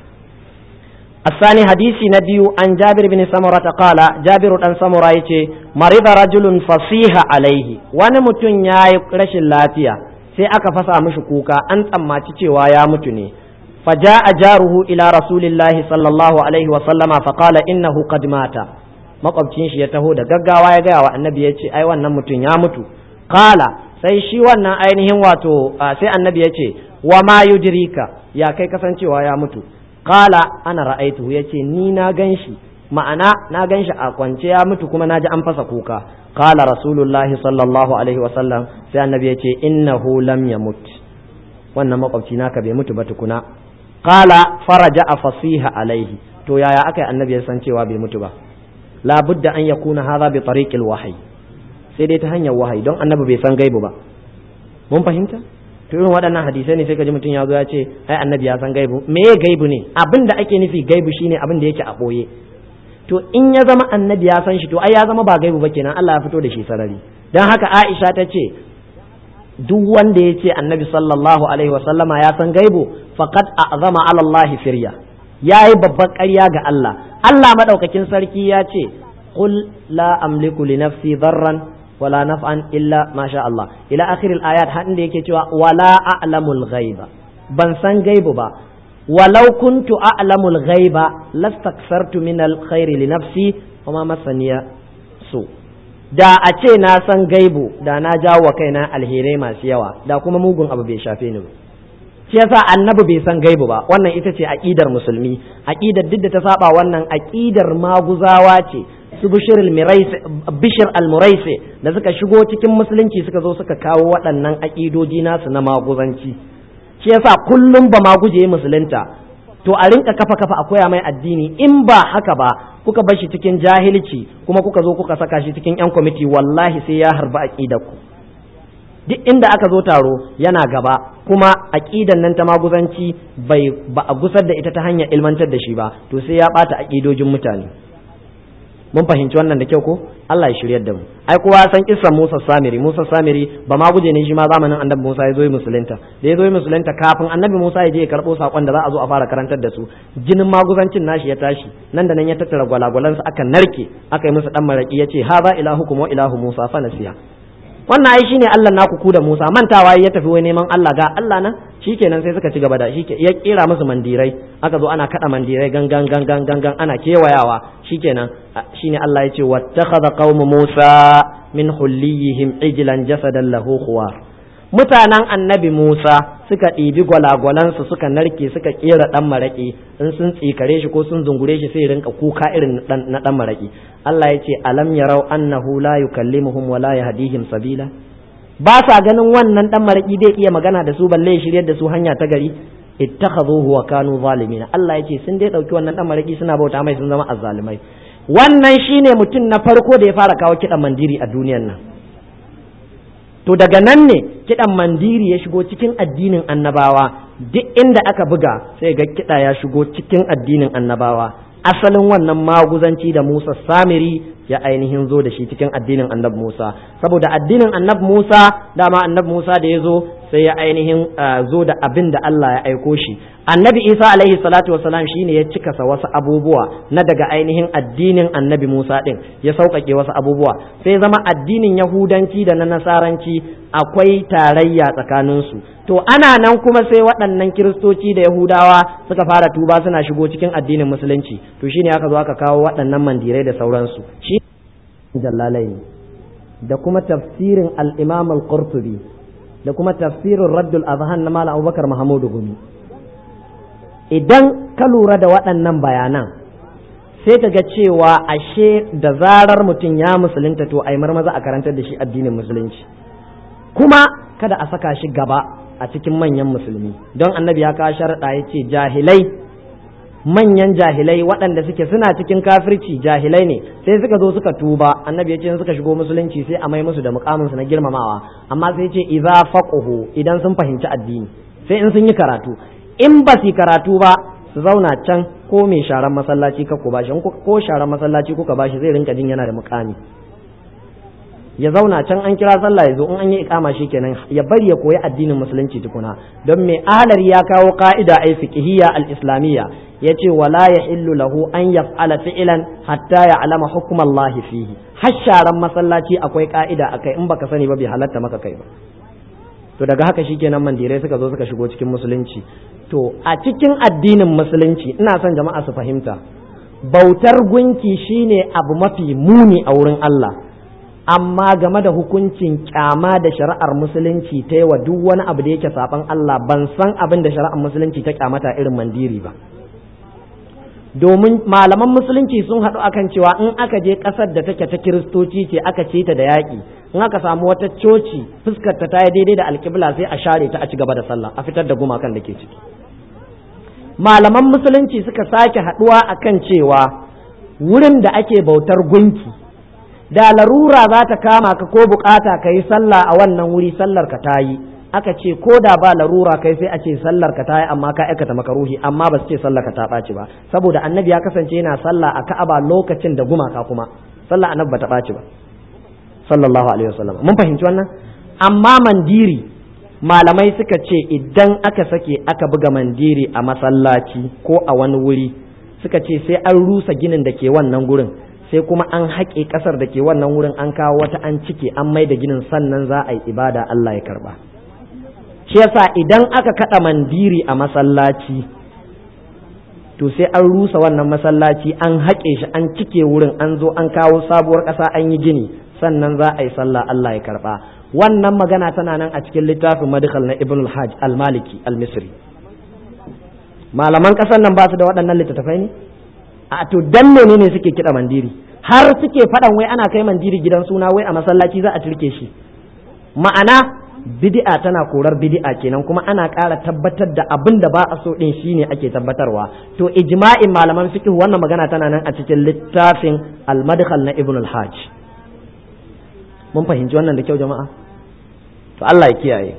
الثاني حديث نبي عن جابر بن سمرة قال جابر بن سمرة يتي مرض رجل فصيح عليه wani mutum ya yi rashin lafiya sai aka fasa mishi kuka an tsammaci cewa ya mutu ne فجاء جاره إلى رسول الله صلى الله عليه وسلم فقال إنه قد مات makwabcin shi ya taho da gaggawa ya gaya wa annabi ya ce ai wannan mutum ya mutu kala sai shi wannan ainihin wato sai annabi ya ce wa ma yudrika ya kai kasancewa ya mutu kala ana ra'aitu ya ce ni na gan shi ma'ana na gan shi a kwance ya mutu kuma na ji an fasa kuka kala rasulullahi sallallahu alaihi wasallam sai annabi ya ce innahu lam yamut wannan makwabci naka bai mutu ba tukuna kala faraja a fasiha alaihi to yaya aka yi annabi ya san cewa bai mutu ba labudda an yakuna hadha bi tariqil wahyi sai dai ta hanyar wahayi don annabi bai san gaibu ba mun fahimta to irin waɗannan hadisai ne sai ka ji mutum ya zo ya ce ai annabi ya san gaibu me ya gaibu ne abin da ake nufi gaibu shine abin da yake a ɓoye to in ya zama annabi ya san shi to ai ya zama ba gaibu ba kenan Allah ya fito da shi sarari dan haka Aisha ta ce duk wanda ya ce annabi sallallahu alaihi wasallama ya san gaibu faqad a'zama ala Allah firya yayi babban ƙarya ga Allah Allah madaukakin sarki ya ce qul la amliku li nafsi darran wala naf'an illa ma sha Allah ila akhiril ayat har inda yake cewa wala a'lamul ghaiba ban san gaibu ba walau kuntu a'lamul ghaiba lastaksartu min alkhairi li nafsi wama masaniya su da a ce na san gaibu da na jawo wa kaina alherai masu yawa da kuma mugun abu bai shafe ni ba shi yasa annabi bai san gaibu ba wannan ita ce aqidar musulmi aqidar duk da ta saba wannan aqidar maguzawa ce su bishir al-muraisi da suka shigo cikin musulunci suka zo suka kawo waɗannan aƙidoji nasu na maguzanci shi yasa kullum ba maguje musulunta to a rinka kafa kafa a koya mai addini in ba haka ba kuka bar shi cikin jahilci kuma kuka zo kuka saka shi cikin yan kwamiti wallahi sai ya harba ku duk inda aka zo taro yana gaba kuma aƙidan nan ta maguzanci bai ba a gusar da ita ta hanyar ilmantar da shi ba to sai ya ɓata aƙidojin mutane mun fahimci wannan da kyau ko Allah ya shiryar da mu ai kowa ya san kissan Musa Samiri Musa Samiri ba ma guje ne shi ma zamanin Annabi Musa ya zo musulunta da ya zo musulunta kafin Annabi Musa ya je ya karbo sakon da za a zo a fara karantar da su jinin maguzancin nashi ya tashi nan da nan ya tattara gwalagwalan su aka narke aka yi musu dan maraki yace haza ilahukum wa ilahu Musa fa nasiya wannan ai shine Allah naku ku da Musa mantawa ya tafi wai neman Allah ga Allah nan shikenan sai suka ci gaba da shi ya kera musu mandirai aka zo ana kada mandirai gangan gangan gangan ana kewayawa shikenan shine Allah ya ce wattakhadha qaumu Musa min hulliyihim ijlan jasadan lahu khuwar mutanen annabi Musa suka ɗibi gwalagwalansu suka narke suka kera ɗan maraƙi in sun tsikare shi ko sun zungure shi sai rinka kuka irin na ɗan maraƙi Allah ya ce alam yarau annahu la yukallimuhum wa la yahdihim sabila ba sa ganin wannan ɗan maraƙi zai iya magana da su balle shiryar da su hanya ta gari ittakhadhuhu wa kanu zalimin Allah ya ce sun dai ɗauki wannan ɗan maraƙi suna bauta mai sun zama azzalimai wannan shine mutum na farko da ya fara kawo kiɗan mandiri a duniyar nan to daga nan ne kiɗan mandiri ya shigo cikin addinin annabawa duk inda aka buga sai ga kiɗa ya shigo cikin addinin annabawa asalin wannan maguzanci da Musa Samiri ya ainihin zo da shi cikin addinin annabi Musa saboda addinin annabi Musa dama annabi Musa da ya zo sai ya ainihin zo da abin da Allah ya aiko shi annabi Isa alaihi salatu wasalam shine ya cikasa wasu abubuwa na daga ainihin addinin annabi Musa din ya sauƙaƙe wasu abubuwa sai zama addinin Yahudanci da na Nasaranci akwai tarayya tsakaninsu to ana nan kuma sai waɗannan kiristoci da Yahudawa suka fara tuba suna shigo cikin addinin musulunci to shine aka zo aka kawo waɗannan mandirai da sauransu shi jallalai da kuma tafsirin al-Imam al-Qurtubi da kuma tafsirin Raddul Azhan na Malam Abubakar Muhammadu Gumi idan ka lura da waɗannan bayanan sai ka ga cewa ashe da zarar mutum ya musulunta to ai marmaza a karantar da shi addinin musulunci kuma kada a saka shi gaba a cikin manyan musulmi don annabi ya kawo sharaɗa ya ce jahilai manyan jahilai waɗanda suke suna cikin kafirci jahilai ne sai suka zo suka tuba annabi ya ce suka shigo musulunci sai a mai musu da mukamin su na girmamawa amma sai ce idza faqahu idan sun fahimci addini sai in sun yi karatu in ba su karatu ba su zauna can ko mai sharan masallaci ka ku bashi ko sharan masallaci kuka bashi zai rinka jin yana da mukami ya zauna can an kira sallah ya zo in an yi ikama shi kenan ya bari ya koyi addinin musulunci tukuna don mai ahlari ya kawo ka'ida ai fiqhiyya al-islamiyya yace wala yahillu lahu an yaf'ala fi'lan hatta ya'lama hukm Allah fihi har sharan masallaci akwai ka'ida akai in baka sani ba bai halatta maka kai ba to daga haka shikenan mandirai suka zo suka shigo cikin musulunci to a cikin addinin musulunci ina son jama'a su fahimta bautar gunki shine abu mafi muni a wurin Allah amma game da hukuncin kyama da shari'ar musulunci ta yi wa duk wani abu da yake saban Allah ban san abin da shari'ar musulunci ta kyamata irin mandiri ba domin malaman musulunci sun haɗu akan cewa in aka je ƙasar da take ta kiristoci ce aka ce ta da yaƙi in aka samu wata coci fuskar ta yi daidai da alƙibla sai a share ta a ci gaba da sallah a fitar da gumakan da ke ciki malaman musulunci suka sake haɗuwa akan cewa wurin da ake bautar gunki da larura za ta kama ka ko bukata ka yi sallah a wannan wuri sallar ka ta yi aka ce ko da ba larura kai sai a ce sallar ka ta yi amma ka aikata makaruhi amma ba su ce sallar ka ta ɓaci ba saboda annabi ya kasance yana sallah a ka'aba lokacin da gumaka kuma sallah annabi ba ta ɓaci ba sallallahu alaihi wasallam mun fahimci wannan amma mandiri malamai suka ce idan aka sake aka buga mandiri a masallaci ko a wani wuri suka ce sai an rusa ginin da ke wannan gurin sai kuma an haƙe ƙasar da ke wannan wurin an kawo wata an cike an mai da ginin sannan za a yi ibada Allah ya karba shi yasa idan aka kaɗa mandiri a masallaci to sai an rusa wannan masallaci an haƙe shi an cike wurin an zo an kawo sabuwar ƙasa an yi gini sannan za a yi sallah Allah ya karba wannan magana tana nan a cikin littafin madkhal na ibn al-hajj al-maliki al-misri malaman ƙasar nan ba su da waɗannan littattafai ne a to dan menene suke kiɗa mandiri har suke faɗan wai ana kai mandiri gidan suna wai a masallaci za a turke shi ma'ana bid'a tana korar bid'a kenan kuma ana ƙara tabbatar da abin da ba a so din shine ake tabbatarwa to ijma'in malaman fiqh wannan magana tana nan a cikin littafin al-madkhal na ibn al-hajj mun fahimci wannan da kyau jama'a to Allah ya kiyaye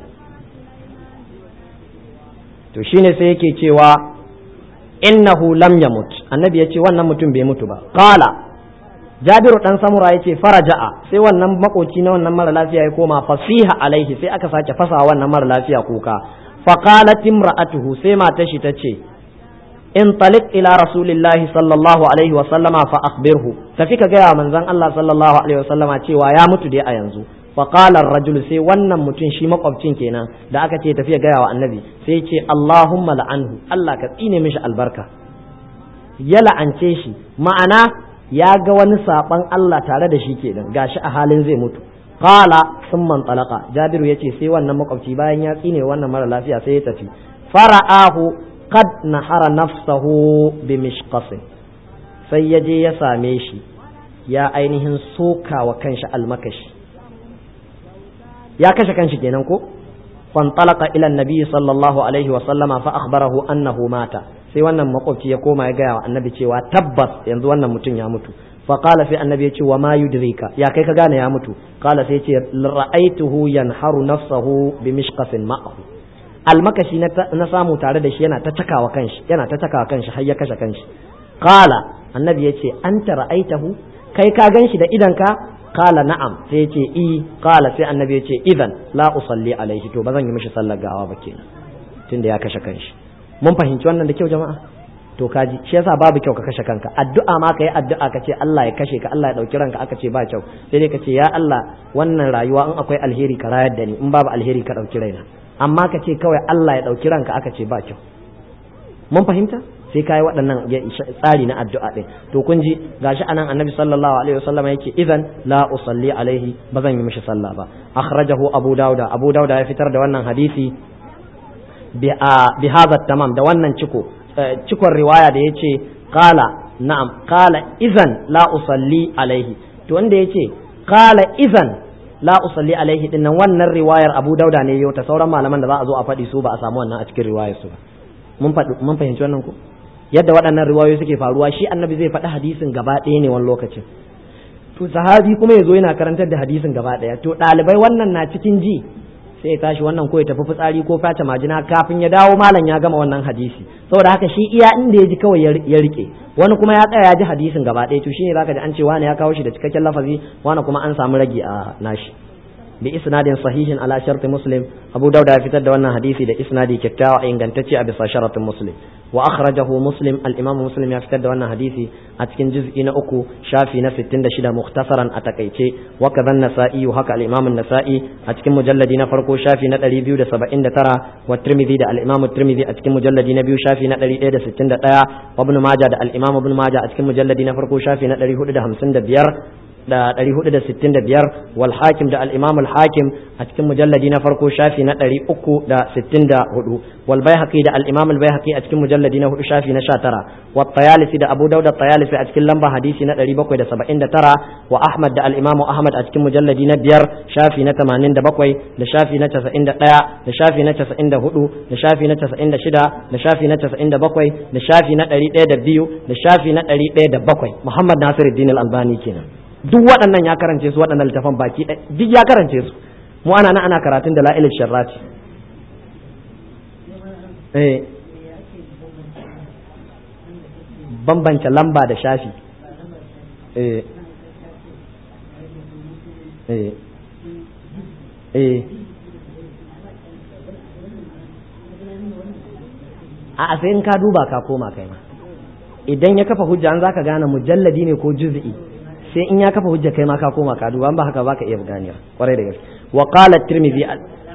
to shine sai yake cewa innahu lam yamut annabi ya ce wannan mutum bai mutu ba qala jabiru dan samura ya ce faraja'a sai wannan makoci na wannan mara lafiya ya koma fasiha alaihi sai aka sake fasa wannan mara lafiya kuka faqalat imra'atuhu sai matar shi tace in talik ila rasulillahi sallallahu alaihi wa sallama fa akhbirhu tafi ka gaya manzon Allah sallallahu alaihi wa sallama cewa ya mutu dai a yanzu faqala ar-rajul sai wannan mutum shi makwabcin kenan da aka ce tafiya gaya wa annabi sai ce Allahumma la'anhu Allah ka tsine mishi albarka ya la'ance shi ma'ana ya ga wani saban Allah tare da shi kenan gashi a halin zai mutu qala thumma talaqa jabiru yace sai wannan makwabci bayan ya tsine wannan mara lafiya sai ya tafi fara'ahu qad nahara nafsahu bi mishqasin sai ya je ya same shi ya ainihin soka wa kanshi almakashi ya kashe kanshi kenan ko fantalaka ila annabi sallallahu alaihi wa sallama fa akhbarahu annahu mata sai wannan makwabci ya koma ya gaya wa annabi cewa tabbas yanzu wannan mutum ya mutu fa qala sai annabi ya ce wa ma yudrika ya kai ka gane ya mutu qala sai ya ce ra'aituhu yanharu nafsahu bi mishqasin ma'ahu almakashi na samu tare da shi yana ta cakawa kanshi yana ta cakawa kanshi har ya kashe kanshi qala annabi ya ce anta ra'aitahu kai ka ganshi da idanka qala na'am sai ya ce i qala sai annabi ya ce idan la usalli alaihi to ba zan yi mishi sallar gawa ba kenan tunda ya kashe kanshi mun fahimci wannan da kyau jama'a to kaji shi yasa babu kyau ka kashe kanka addu'a ma ka yi addu'a ka ce Allah ya kashe ka Allah ya dauki ranka aka ce ba kyau sai dai ka ce ya Allah wannan rayuwa in akwai alheri ka rayar da ni in babu alheri ka dauki raina amma ka ce kawai Allah ya dauki ranka aka ce ba kyau mun fahimta sai kai waɗannan tsari na addu'a ɗin to kun ji gashi anan annabi sallallahu alaihi wasallam yake idan la usalli alaihi ba zan yi mishi sallah ba akhrajahu abu dauda abu dauda ya fitar da wannan hadisi bi hadha tamam da wannan ciko cikon riwaya da yace qala na'am qala idan la usalli alaihi to wanda yace qala idan la usalli alaihi dinnan wannan riwayar abu dauda ne yau ta sauran malaman da za a zo a faɗi su ba a samu wannan a cikin riwayar su ba mun fahimci wannan ko yadda waɗannan riwayoyi suke faruwa shi annabi zai faɗi hadisin gaba ɗaya ne wani lokacin to sahabi kuma ya zo yana karantar da hadisin gaba ɗaya to ɗalibai wannan na cikin ji sai ya tashi wannan ko ya tafi fitsari ko face majina kafin ya dawo malam ya gama wannan hadisi saboda haka shi iya inda ya ji kawai ya rike wani kuma ya tsaya ya ji hadisin gaba ɗaya to shine zaka ji an ce wani ya kawo shi da cikakken lafazi wani kuma an samu ragi a nashi bi isnadin sahihin ala sharti muslim abu dauda ya fitar da wannan hadisi da isnadi kyakkyawa ingantacce a bisa sharatin muslim wa akhrajahu muslim al imam muslim ya fitar da wannan hadisi a cikin juz'i na uku shafi na 66 mukhtasaran a takaice wa kadhan nasa'i haka al imam an-nasa'i a cikin mujalladi na farko shafi na 279 wa tirmidhi da al imam tirmidhi a cikin mujalladi na biyu shafi na 161 wa ibn majah da al imam ibn majah a cikin mujalladi na farko shafi na 455 da ɗari hudu da sittin da biyar wal hakim da al'imam al hakim a cikin mujalladi na farko shafi na ɗari uku da sittin da hudu wal baihaqi da al'imam al baihaqi a cikin mujalladi na hudu shafi na sha tara wa tayalisi da abu dauda tayalisi a cikin lamba hadisi na ɗari bakwai da saba'in da tara wa ahmad da al'imam ahmad a cikin mujalladi na biyar shafi na tamanin da bakwai da shafi na casa'in da ɗaya da shafi na casa'in da hudu da shafi na casa'in da shida da shafi na casa'in da bakwai da shafi na ɗari ɗaya da biyu da shafi na ɗari ɗaya da bakwai muhammad nasiruddin al-albani kenan duk waɗannan ya karance su waɗannan littafan baki duk ya karance su mu ana nan ana karatun da la'ilil sharrati eh bambance lamba da shafi eh eh eh a sai in ka duba ka koma kai ma idan ya kafa hujja an zaka gane mujalladi ne ko juz'i sai in ya kafa hujja kai ma ka koma ka duba ba haka baka iya ganewa kwarai da gaske wa qala at-tirmidhi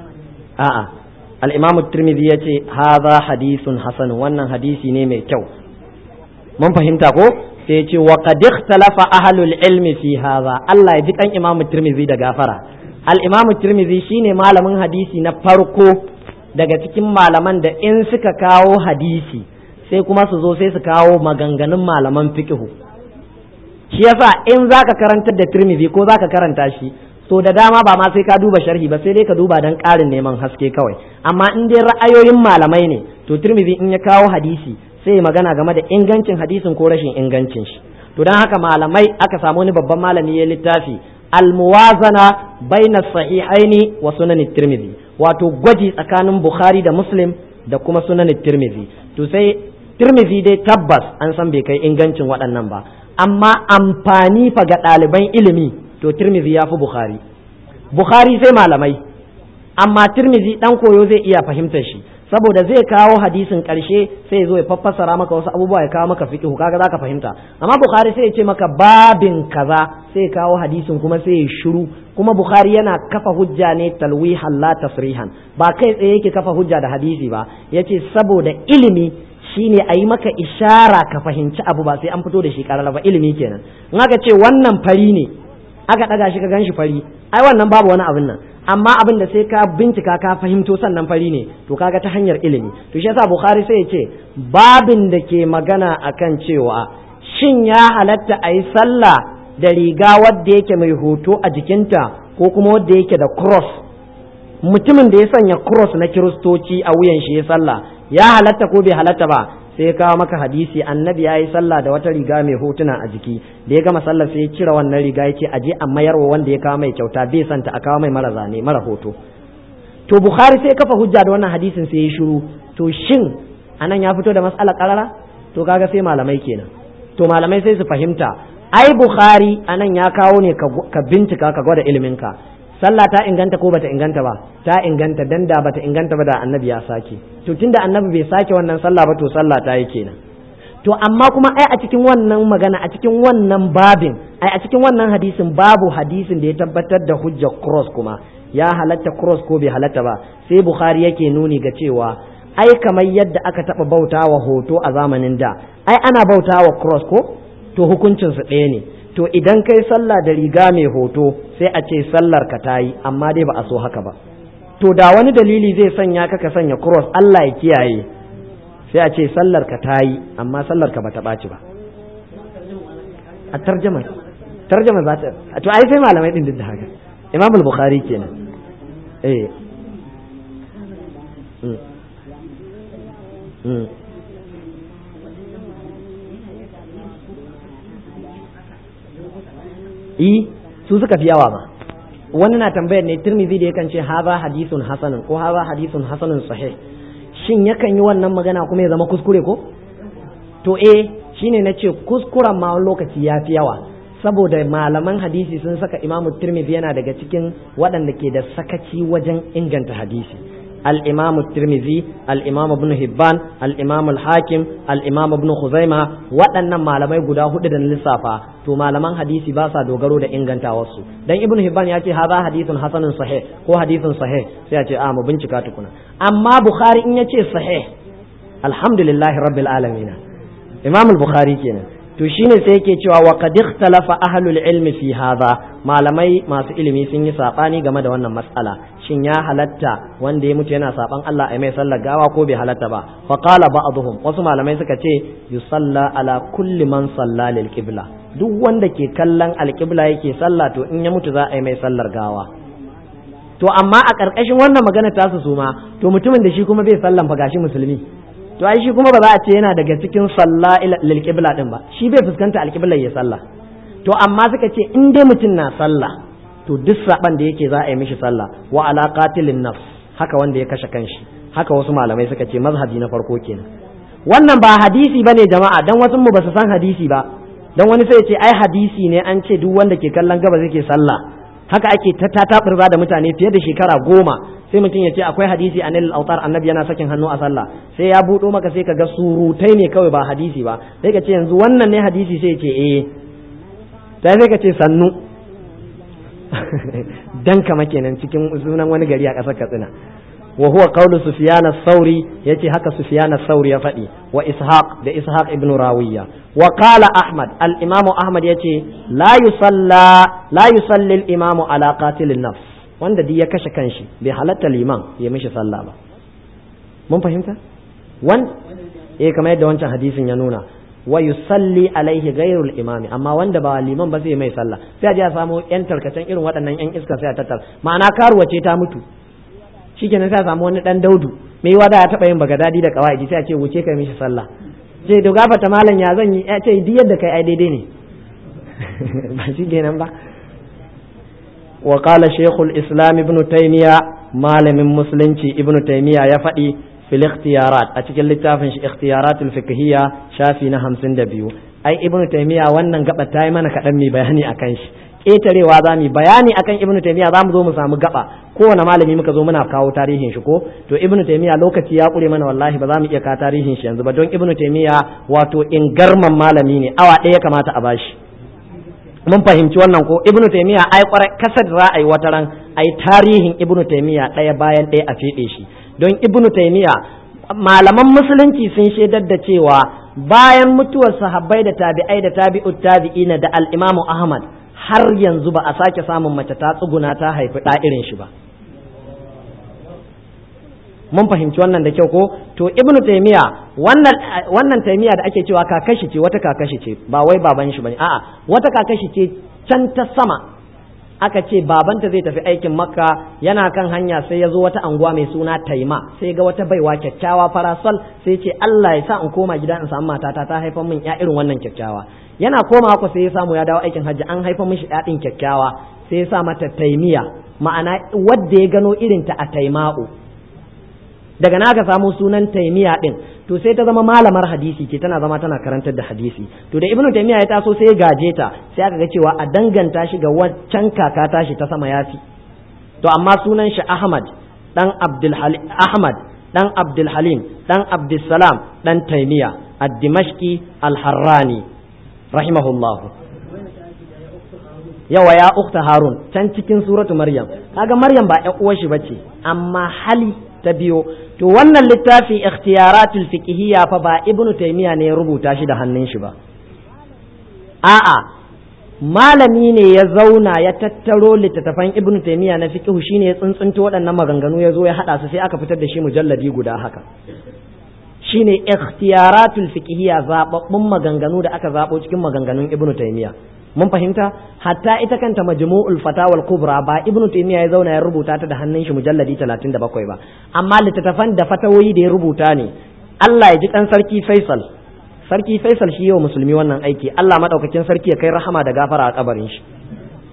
a'a al-imam at-tirmidhi yace hadha hadithun hasan wannan hadisi ne mai kyau mun fahimta ko sai yace wa qad ikhtalafa ahlul ilmi fi hadha Allah ya ji kan imam at-tirmidhi da gafara al-imam at-tirmidhi shine malamin hadisi na farko daga cikin malaman da in suka kawo hadisi sai kuma su zo sai su kawo maganganun malaman fiqhu shi yasa in zaka karantar da Tirmidhi ko zaka karanta shi to da dama ba ma sai ka duba sharhi ba sai dai ka duba dan ƙarin neman haske kawai amma in dai ra'ayoyin malamai ne to Tirmidhi in ya kawo hadisi sai ya magana game da ingancin hadisin ko rashin ingancin shi to dan haka malamai aka samu wani babban malami ya littafi almuwazana baina sahihaini wa sunan Tirmidhi wato gwaji tsakanin Bukhari da Muslim da kuma sunan Tirmidhi to sai Tirmidhi dai tabbas an san bai kai ingancin waɗannan ba amma amfani fa ga ɗaliban ilimi to tirmizi ya fi bukhari bukhari sai malamai amma tirmizi ɗan koyo zai iya fahimtar shi saboda zai kawo hadisin ƙarshe sai zo ya fassara maka wasu abubuwa ya kawo maka fiqhu kaga zaka fahimta amma bukhari sai ya ce maka babin kaza sai ya kawo hadisin kuma sai ya shiru kuma bukhari yana kafa hujja ne talwihan la tasrihan ba kai tsaye yake kafa hujja da hadisi ba yace saboda ilimi shine a yi maka ishara ka fahimci abu ba sai an fito da shi karara ba ilimi kenan in aka ce wannan fari ne aka ɗaga shi ka gan shi fari ai wannan babu wani abin nan amma abin da sai ka bincika ka fahimto sannan fari ne to kaga ta hanyar ilimi to shi yasa bukhari sai ya ce babin da ke magana akan cewa shin ya halatta a yi sallah da riga wadda yake mai hoto a jikinta ko kuma wadda yake da cross mutumin da ya sanya cross na kiristoci a wuyan shi ya sallah ya halatta ko bai halatta ba sai ya kawo maka hadisi annabi ya yi sallah da wata riga mai hotuna a jiki da ya gama sallah sai ya cire wannan riga ya ce a je a mayarwa wanda ya kawo mai kyauta bai santa a kawo mai mara zane mara hoto to bukhari sai kafa hujja da wannan hadisin sai ya shiru to shin anan ya fito da mas'ala karara to kaga sai malamai kenan to malamai sai su fahimta ai bukhari anan ya kawo ne ka bincika ka gwada iliminka sallah ta inganta ko bata inganta ba ta inganta dan da bata inganta ba da annabi ya sake to tunda annabi bai sake wannan sallah ba to sallah ta yi kenan to amma kuma ai a cikin wannan magana a cikin wannan babin ai a cikin wannan hadisin babu hadisin da ya tabbatar da hujjar cross kuma ya halatta cross ko bai halatta ba sai bukhari yake nuni ga cewa ai kamar yadda aka taba bautawa hoto a zamanin da ai ana bautawa cross ko to hukuncin su ɗaya ne to idan kai sallah da riga mai hoto sai a ce sallar ka ta yi amma dai ba a so haka ba to da wani dalili zai sanya ka ka sanya cross Allah ya kiyaye sai a ce sallar ka ta yi amma sallar ka bata ɓaci ba a tarjama tarjama za ta to ai sai malamai din da haka imam al-bukhari kenan eh i su suka fi yawa ma wani na tambayar ne tirmidhi da yakan ce haza hadithun hasanun ko haza hadithun hasanun sahih shin yakan yi wannan magana kuma ya zama kuskure ko to eh shine na ce kuskuren ma wani lokaci ya fi yawa saboda malaman hadisi sun saka imamu tirmidhi yana daga cikin waɗanda ke da sakaci wajen inganta hadisi al-imam tirmidhi al-imam ibn hibban al-imam al-hakim al-imam ibn khuzaima waɗannan malamai guda hudu da lissafa to malaman hadisi ba sa dogaro da ingantawarsu dan ibn hibban ya ce hadha hadithun hasanun sahih ko hadithun sahih sai ya ce a mu bincika tukuna amma bukhari in ya ce sahih alhamdulillahi rabbil alamin imam al-bukhari kenan to shine sai yake cewa wa qad ikhtalafa ahlul ilmi fi hadha malamai masu ilimi sun yi sabani game da wannan matsala shin ya halatta wanda ya mutu yana saban Allah a mai sallar gawa ko bai halatta ba fa qala ba'dhum wasu malamai suka ce yusalla ala kulli man salla lil qibla duk wanda ke kallon alqibla yake sallah to in ya mutu za a yi mai sallar gawa to amma a ƙarƙashin wannan magana tasu su ma to mutumin da shi kuma bai sallan fa gashi musulmi to ai shi kuma ba za a ce yana daga cikin salla lil qibla din ba shi bai fuskanta alqibla ya sallah to amma suka ce in dai mutum na sallah to duk saban da yake za a yi mishi sallah wa ala qatilin nafs haka wanda ya kashe kanshi haka wasu malamai suka ce mazhabi na farko kenan wannan ba hadisi bane jama'a dan wasu mu ba su san hadisi ba dan wani sai ya ce ai hadisi ne an ce duk wanda ke kallon gaba zai ke sallah haka ake ta tatabirza da mutane fiye da shekara goma sai mutum ya ce akwai hadisi a nilal autar annabi yana sakin hannu a sallah sai ya buɗo maka sai ka ga surutai ne kawai ba hadisi ba sai ka ce yanzu wannan ne hadisi sai ce eh sai sai ka ce sannu dan kama kenan cikin sunan wani gari a ƙasar katsina wa huwa qawlu sufyan as-sauri yace haka sufyan as-sauri ya faɗi wa ishaq da ishaq ibn rawiya wa qala ahmad al-imam ahmad yace la yusalla la yusalli al-imam ala qatil an-nafs wanda duk ya kashe kanshi bai halatta liman ya mishi sallah ba mun fahimta wan eh kamar yadda wancan hadisin ya nuna wa yusalli alaihi ghairul imami amma wanda ba liman ba zai mai sallah sai a je a samu yan tarkacen irin waɗannan yan iska sai a tattar ma'ana karuwa ce ta mutu shikenan sai a samu wani dan daudu mai yiwa da ya taba yin bagadadi da kawai sai a ce wuce kai mishi sallah ce da gafata malam ya zan yi ya ce duk yadda kai ai daidai ne ba shi kenan ba wa qala shaykhul islam ibn taymiya malamin musulunci ibn taymiya ya faɗi fil ikhtiyarat a cikin littafin shi ikhtiyaratul fiqhiyya shafi na 52 ai ibn taymiya wannan gaba ta yi mana kaɗan mai bayani akan shi ƙetarewa za mu bayani akan ibnu taymiya za mu zo mu samu gaba kowane malami muka zo muna kawo tarihin shi ko to ibnu taymiya lokaci ya kure mana wallahi ba za mu iya kawo tarihin shi yanzu ba don ibnu taymiya wato ingarman malami ne awa ɗaya ya kamata a bashi mun fahimci wannan ko ibnu taymiya ai kwarai kasar za a yi wata ran ai tarihin ibnu taymiya ɗaya bayan ɗaya a feɗe shi don ibnu taymiya malaman musulunci sun shaidar da cewa bayan mutuwar sahabbai da tabi'ai da tabi'ut tabi'ina da al-imamu ahmad har yanzu ba a sake samun mace ta tsuguna ta haifi ɗa irin shi ba mun fahimci wannan da kyau ko to ibnu taymiya wannan wannan taymiya da ake cewa kakashi ce wata kakashi ce ba wai baban shi bane a'a wata kakashi ce can ta sama aka ce babanta zai tafi aikin makka yana kan hanya sai ya zo wata anguwa mai suna taima sai ga wata baiwa kyakkyawa farasol sai ce Allah ya sa in koma gida in samu matata ta haifar min ya irin wannan kyakkyawa yana koma ku sai ya samu ya dawo aikin hajji an haifa mishi ɗaɗin kyakkyawa sai ya sa mata taimiya ma'ana wadda ya gano irin ta a taima'u daga na aka samu sunan taimiya din to sai ta zama malamar hadisi ke tana zama tana karantar da hadisi to da ibnu taimiya ya taso sai ya gaje ta sai aka ga cewa a danganta shi ga waccan kaka tashi ta sama yafi to amma sunan shi ahmad dan abdul ahmad dan abdul halim dan abdul salam dan taimiya ad-dimashqi al-harrani rahimahullahu yawa ya ukta harun can cikin suratu maryam kaga maryam ba ƴan uwar shi bace amma hali ta biyo to wannan littafi ikhtiyaratul fiqhiyya fa ba ibnu taymiya ne ya rubuta shi da hannun shi ba a'a malami ne ya zauna ya tattaro littattafan ibnu taymiya na fiqhu shine ya tsuntsunto waɗannan maganganu ya zo ya hada su sai aka fitar da shi mujalladi guda haka shine ikhtiyaratul fiqhiyya zababbun maganganu da aka zabo cikin maganganun ibnu taymiya mun fahimta hatta ita kanta majmu'ul fatawa kubra ba ibnu taymiya ya zauna ya rubuta ta da hannun shi mujalladi 37 ba amma littattafan da fatawoyi da ya rubuta ne Allah ya ji kan sarki Faisal sarki Faisal shi yau musulmi wannan aiki Allah madaukakin sarki ya kai rahama da gafara a kabarin shi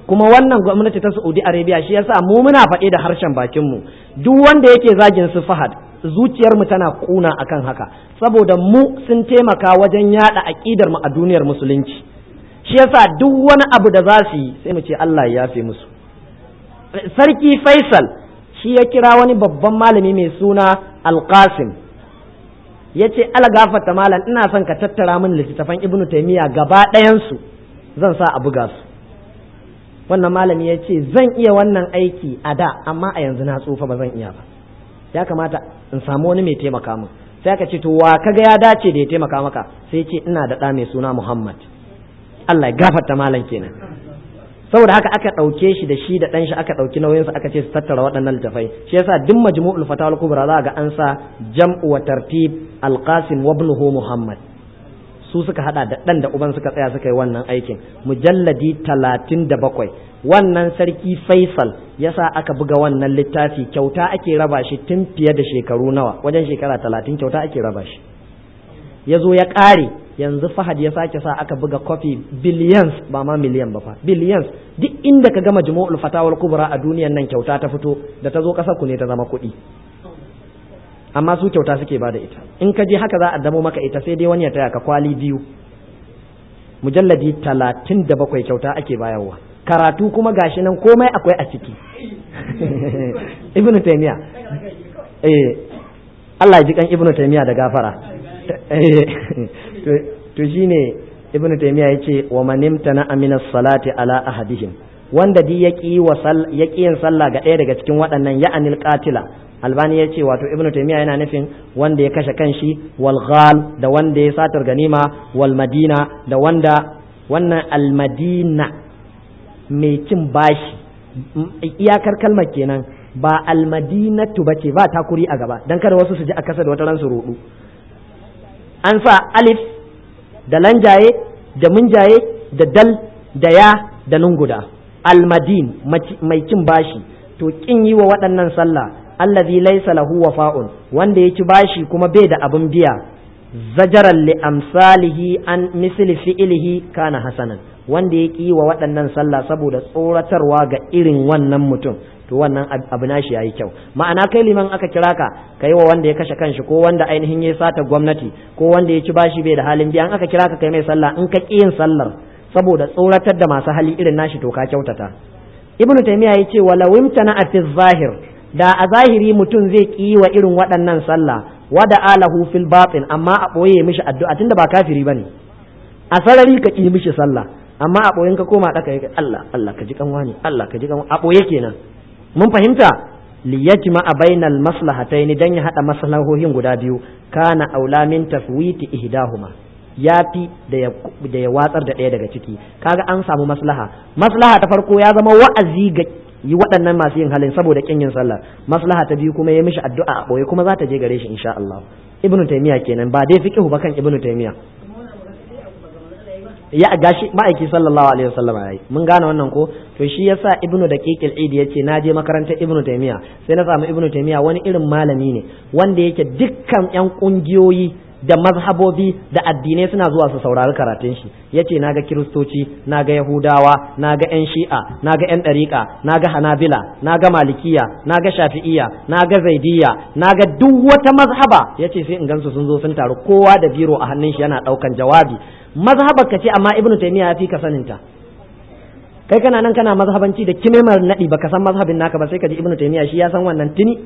kuma wannan gwamnati ta Saudi Arabia shi yasa mu muna faɗi da harshen bakin mu duk wanda yake zagin su Fahad zuciyar mu tana kuna akan haka saboda mu sun taimaka wajen yada aqidar mu a duniyar musulunci shi yasa duk wani abu da za su yi sai mu ce Allah ya yafe musu sarki Faisal shi ya kira wani babban malami mai suna Al-Qasim ya ce algafata malam ina son ka tattara min littattafan ibnu taimiyya gaba ɗayansu zan sa a buga su wannan malami ya ce zan iya wannan aiki a da amma a yanzu na tsufa ba zan iya ba ya kamata in samu wani mai taimaka min sai aka ce to wa kaga ya dace da ya taimaka maka sai ce ina da ɗa mai suna muhammad allah ya gafarta malam kenan saboda haka aka ɗauke shi da shi da ɗan shi aka ɗauki nauyinsa aka ce su tattara waɗannan littafai shi yasa duk majmu'ul fatawa kubra za ga an sa jam'u wa tartib alqasim wa ibnuhu muhammad su suka hada da ɗan da uban suka tsaya suka yi wannan aikin mujalladi talatin da bakwai wannan sarki faisal yasa aka buga wannan littafi kyauta ake raba shi tun fiye da shekaru nawa wajen shekara talatin kyauta ake raba shi ya zo ya ƙare yanzu fahad ya sake sa aka buga kofi billions ba ma miliyan ba fa billions duk inda ka gama jumu'ul fatawar kubra a duniyan nan kyauta ta fito da ta zo ƙasar ku ne ta zama kuɗi amma su kyauta suke bada ita in ka je haka za a damo maka ita sai dai wani ya taya ka kwali biyu mujalladi talatin da bakwai kyauta ake bayarwa karatu kuma gashi nan komai akwai a ciki ibnu taymiya eh Allah ya ji kan ibnu taymiya da gafara to shine ibn taymiya yace wa man imtana amina salati ala ahadihim wanda di yaki wa sal yaki yin sallah ga ɗaya daga cikin waɗannan ya'anil qatila albani yace wato ibn taymiya yana nufin wanda ya kashe kanshi wal ghal da wanda ya satar ganima wal madina da wanda wannan al madina mai cin bashi iyakar kalmar kenan ba al madinatu bace ba takuri a gaba dan kada wasu su ji a kasa da wata ran su rudu an sa alif da lanjaye da munjaye da dal da ya da nunguda almadin mai cin bashi to kin yi wa waɗannan sallah allazi laysa lahu wafa'un wanda ya ci bashi kuma bai da abin biya zajaran li amsalihi an misli fi'ilihi kana hasanan wanda ya yi wa waɗannan sallah saboda tsoratarwa ga irin wannan mutum to wannan abu nashi yayi kyau ma'ana kai liman aka kira ka kai wa wanda ya kashe kanshi ko wanda ainihin ya sata gwamnati ko wanda ya ci bashi bai da halin biya aka kira ka kai mai sallah in ka ƙi yin sallar saboda tsoratar da masu hali irin nashi to ka kyautata ibnu taymiya ya ce wala wimtana fi zahir da a zahiri mutum zai ƙi wa irin waɗannan sallah wada alahu fil batin amma a ɓoye mishi addu'a tunda ba kafiri bane a sarari ka ƙi mishi sallah amma a ɓoyen ka koma ɗaka ya Allah Allah ka ji kanwa ne Allah ka ji kanwa a ɓoye kenan mun fahimta liyajma a bainal maslahatayn dan ya hada maslahohin guda biyu kana aula min tafwiti ihdahuma yafi da ya da ya watsar da ɗaya daga ciki kaga an samu maslaha maslaha ta farko ya zama wa'azi ga yi waɗannan masu yin halin saboda kin yin sallah maslaha ta biyu kuma ya mishi addu'a a boye kuma za ta je gare shi insha Allah ibnu taymiya kenan ba dai fiqhu ba kan ibnu taymiya ya gashi ma'aiki sallallahu alaihi wasallam yayi mun gane wannan ko to shi yasa ibnu daqiqil id yace na je makarantar ibnu taymiya sai na samu ibnu taymiya wani irin malami ne wanda yake dukkan yan kungiyoyi da mazhabobi da addinai suna zuwa su saurari karatun shi yace naga kiristoci naga yahudawa naga yan shi'a naga yan dariqa naga hanabila naga malikiya naga shafi'iya naga zaidiyya naga duk wata mazhaba yace sai in gansu sun zo sun taru kowa da biro a hannun shi yana daukan jawabi mazhabar ka ce amma ibnu taymiya ya fi ka saninta kai kana nan kana mazhabanci da kimemar nadi baka san mazhabin naka ba sai ka ji ibnu taymiya shi ya san wannan tuni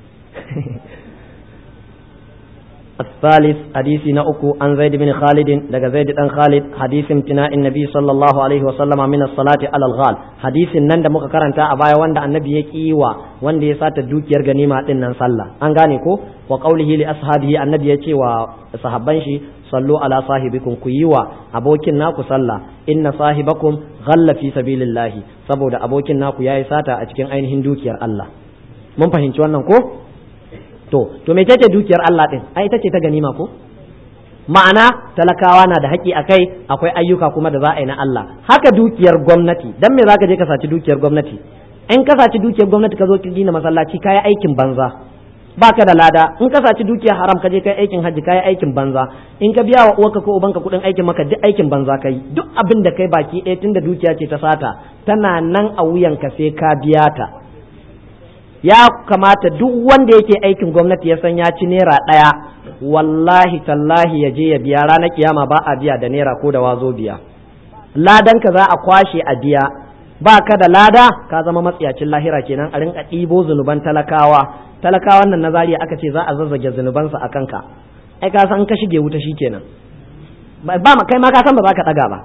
الثالث حديث نأكو عن زيد بن خالد دقى زيد بن خالد حديث امتناء النبي صلى الله عليه وسلم من الصلاة على الغال حديث نند مكرن تا أبايا وند النبي يكيوا وند يسات دوكير غنيمة إنن صلى أنغانيكو وقوله لأصحابه النبي يكي وصحابان شي صلوا على صاحبكم كيوا أبوكين ناكو صلى إن صاحبكم غل في سبيل الله saboda abokin naku yayi sata a cikin ainihin dukiyar Allah mun fahimci wannan ko to to me ce dukiyar Allah din ai ita ce ta ganima ko ma'ana talakawa na da haƙƙi akai akwai ayyuka kuma da za a yi na Allah haka dukiyar gwamnati dan me zaka je ka saci dukiyar gwamnati in ka saci dukiyar gwamnati ka zo ki gina masallaci kai aikin banza baka da lada in ka saci dukiya haram ka je kai aikin hajji kai aikin banza in ka biya wa uwarka ko ubanka kudin aikin maka duk aikin banza kai duk abin da kai baki ɗaya tunda dukiya ce ta sata tana nan a wuyanka sai ka biya ta ya kamata duk wanda yake aikin gwamnati ya san ya ci naira ɗaya wallahi tallahi ya je ya biya ranar kiyama ba a biya da naira ko da wazo biya ladanka za a kwashe a biya ba ka da lada ka zama matsiyacin lahira kenan a rinka ɗibo zunuban talakawa talakawan nan na zariya aka ce za a zazzage zunubansa a kanka ai ka san ka shige wuta shikenan ba ma kai ma ka san ba za ka ɗaga ba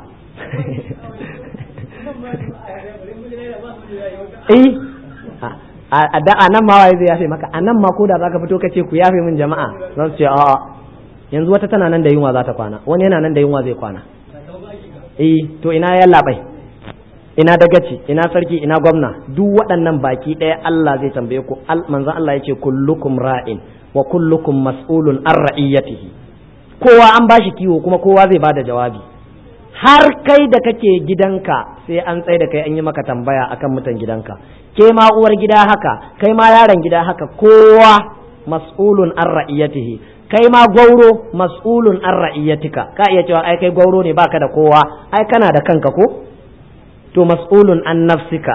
eh a da anan ma waye zai yafe maka anan ma ko da zaka fito ka ce ku yafe min jama'a za su ce a'a yanzu wata tana nan da yunwa za ta kwana wani yana nan da yunwa zai kwana eh to ina ya labai ina dagaci ina sarki ina gwamna duk waɗannan baki ɗaya Allah zai tambaye ku manzon Allah ya ce kullukum ra'in wa kullukum mas'ulun an ra'iyatihi kowa an bashi kiwo kuma kowa zai bada jawabi har kai da kake gidanka sai an tsaye da kai an yi maka tambaya akan mutan gidanka ke ma uwar gida haka kai ma yaron gida haka kowa mas'ulun an ra'iyatihi kai ma gwauro mas'ulun an ra'iyatika ka iya cewa ai kai gwauro ne baka da kowa ai kana da kanka ko to mas'ulun an nafsika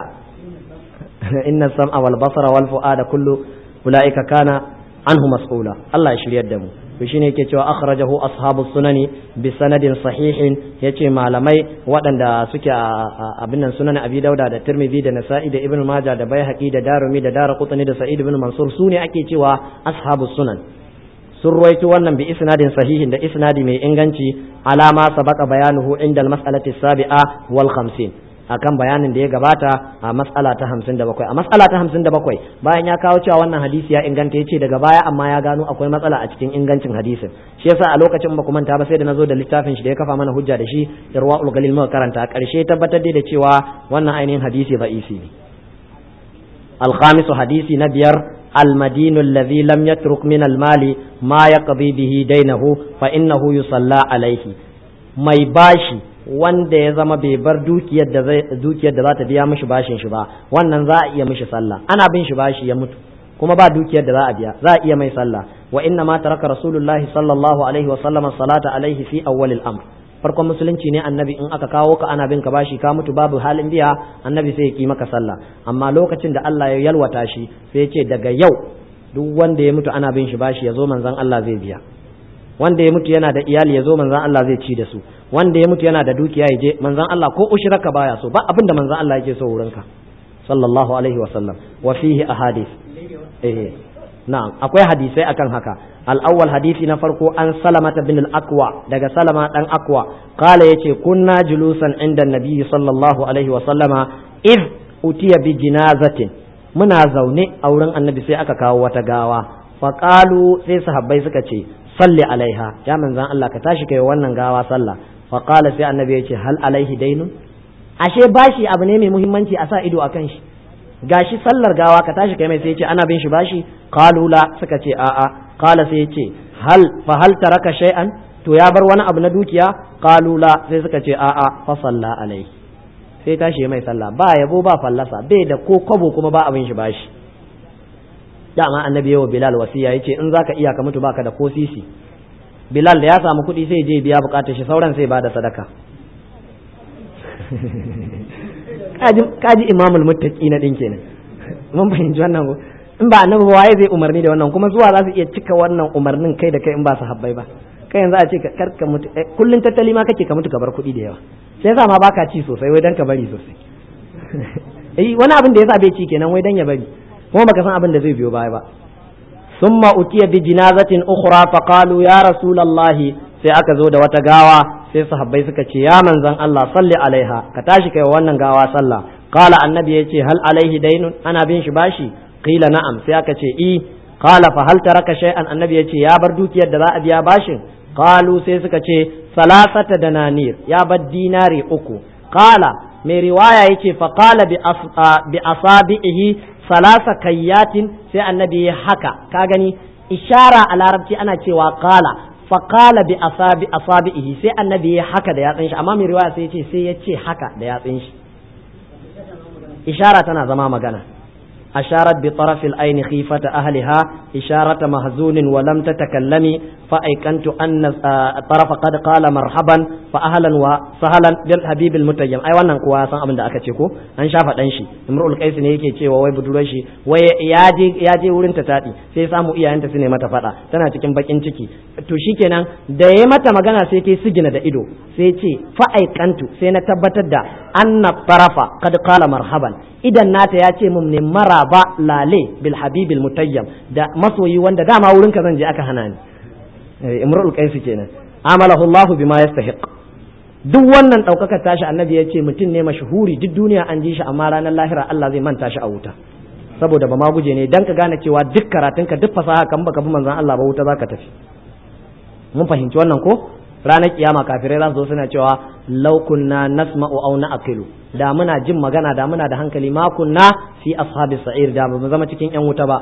inna sam'a wal basara wal fu'ada kullu ulaika kana anhu mas'ula Allah ya shiryar da mu to shine yake cewa akhrajahu ashabus sunani bi sanadin sahihin yace malamai waɗanda suke a abin nan sunan abi dauda da tirmidhi da nasa'i da ibnu majah da baihaqi da darumi da daraqutni da sa'id ibn mansur sune ake cewa ashabus sunan sun ruwaito wannan bi isnadin sahihin da isnadi mai inganci alama sabaka bayanuhu inda al-mas'alati sabi'a wal 50 akan bayanin da ya gabata a mas'ala ta 57 a mas'ala ta 57 bayan ya kawo cewa wannan hadisi ya inganta yace daga baya amma ya gano akwai matsala a cikin ingancin hadisin shi yasa a lokacin ba manta ba sai da nazo da littafin shi da ya kafa mana hujja da shi irwaul galil muka karanta karshe tabbatar da cewa wannan ainihin hadisi da'isi ne الخامس حديث نبير المدين الذي لم يترك من المال ما يقضي به دينه فإنه يصلى عليه mai bashi wanda ya zama bai bar dukiyar da dukiyar da za ta biya mishi bashin shi ba wannan za a iya mishi sallah ana bin shi bashi ya mutu kuma ba dukiyar da za a biya za a iya mai sallah wa inna ma taraka rasulullahi sallallahu alaihi wa sallama salata alaihi fi awwalil amr farkon musulunci ne annabi in aka kawo ka ana bin ka bashi ka mutu babu halin biya annabi sai ya ki maka sallah amma lokacin da Allah ya yalwata shi sai ya ce daga yau duk wanda ya mutu ana bin shi bashi ya zo manzon Allah zai biya wanda ya mutu yana da iyali ya zo manzon Allah zai ci da su wanda ya mutu yana da dukiya ya je manzon Allah ko ushraka baya so ba abin da manzon Allah yake so wurinka sallallahu alaihi wa sallam wa fihi ahadith eh na'am akwai hadisai akan haka al-awwal hadisi na farko an salamata bin al-aqwa daga salama dan aqwa kala yace kunna julusan inda nabi sallallahu alaihi wa sallama id utiya bi jinazatin muna zaune a wurin annabi sai aka kawo wata gawa faqalu sai sahabbai suka ce salli alaiha ya manzan Allah ka tashi kai wannan gawa sallah faqala sai annabi yace hal alaihi dainun ashe bashi abu ne mai muhimmanci a sa ido akan shi gashi sallar gawa ka tashi kai mai sai ce ana bin shi bashi qalu la suka ce a'a qala sai ce hal fa hal taraka shay'an to ya bar wani abu na dukiya qalu la sai suka ce a'a fa salla alai sai tashi mai sallah ba yabo ba fallasa bai da ko kwabo kuma ba abin shi bashi dama annabi yawa bilal wasiya yace in zaka iya ka mutu baka da ko sisi bilal da ya samu kuɗi sai je biya bukatar shi sauran sai bada sadaka kaji imamul muttaqi na din kenan mun fahimci wannan ko in ba annabi ba waye zai umarni da wannan kuma zuwa za su iya cika wannan umarnin kai da kai in ba su habbai ba kai yanzu a ce kar ka mutu kullun tattali ma kake ka mutu ka bar kuɗi da yawa sai yasa ma baka ci sosai wai dan ka bari sosai eh wani abin da yasa bai ci kenan wai dan ya bari kuma baka san abin da zai biyo baya ba summa utiya bi jinazatin ukhra fa qalu ya rasulullahi sai aka zo da wata gawa sai sahabbai suka ce ya manzon Allah salli alaiha ka tashi kai wannan gawa sallah qala annabi yace hal alaihi dainun ana bin shi bashi qila na'am sai aka ce i qala fa hal taraka shay'an annabi yace ya bar dukiyar da za a biya bashin qalu sai suka ce salasata dananir ya bar dinari uku qala mai riwaya yace fa qala bi bi asabihi salasa kayyatin sai annabi ya haka ka gani ishara a larabci ana cewa qala fa qala bi asabi asabihi sai annabi ya haka da yatsin shi amma mai riwaya sai yace sai ya ce haka da yatsin shi ishara tana zama magana أشارت بطرف العين خيفة أهلها إشارة محزون ولم تتكلمي فأيقنت أن الطرف قد قال مرحبا فأهلا وسهلا بالحبيب المتيم أي wannan kuwa san abin da aka ce ko an shafa dan shi Imrul Qais ne yake cewa wai budurwar shi wai ya je ya je wurin ta tadi sai samu iyayenta su ne mata fada tana cikin bakin ciki to shikenan da yayi mata magana sai ta sigina da ido sai ce fa aikantu sai na tabbatar da anna tarafa qad qala marhaban idan nata ya ce mun ne maraba lale bil habibil mutayyam da masoyi wanda dama wurin ka zan je aka hana ni imrul qais kenan amalahu Allah bima yastahiq duk wannan daukakar tashi annabi ya ce mutum ne mashhuri duk duniya an ji shi amma ranar lahira Allah zai manta shi a wuta saboda ba ma guje ne dan ka gane cewa duk karatunka duk fasaha kan baka bi manzon Allah ba wuta zaka tafi mun fahimci wannan ko ranar kiyama kafirai za su zo suna cewa law kunna nasma'u aw na'qilu da muna jin magana da muna da hankali ma kunna fi ashabi sa'ir da mu zama cikin yan wuta ba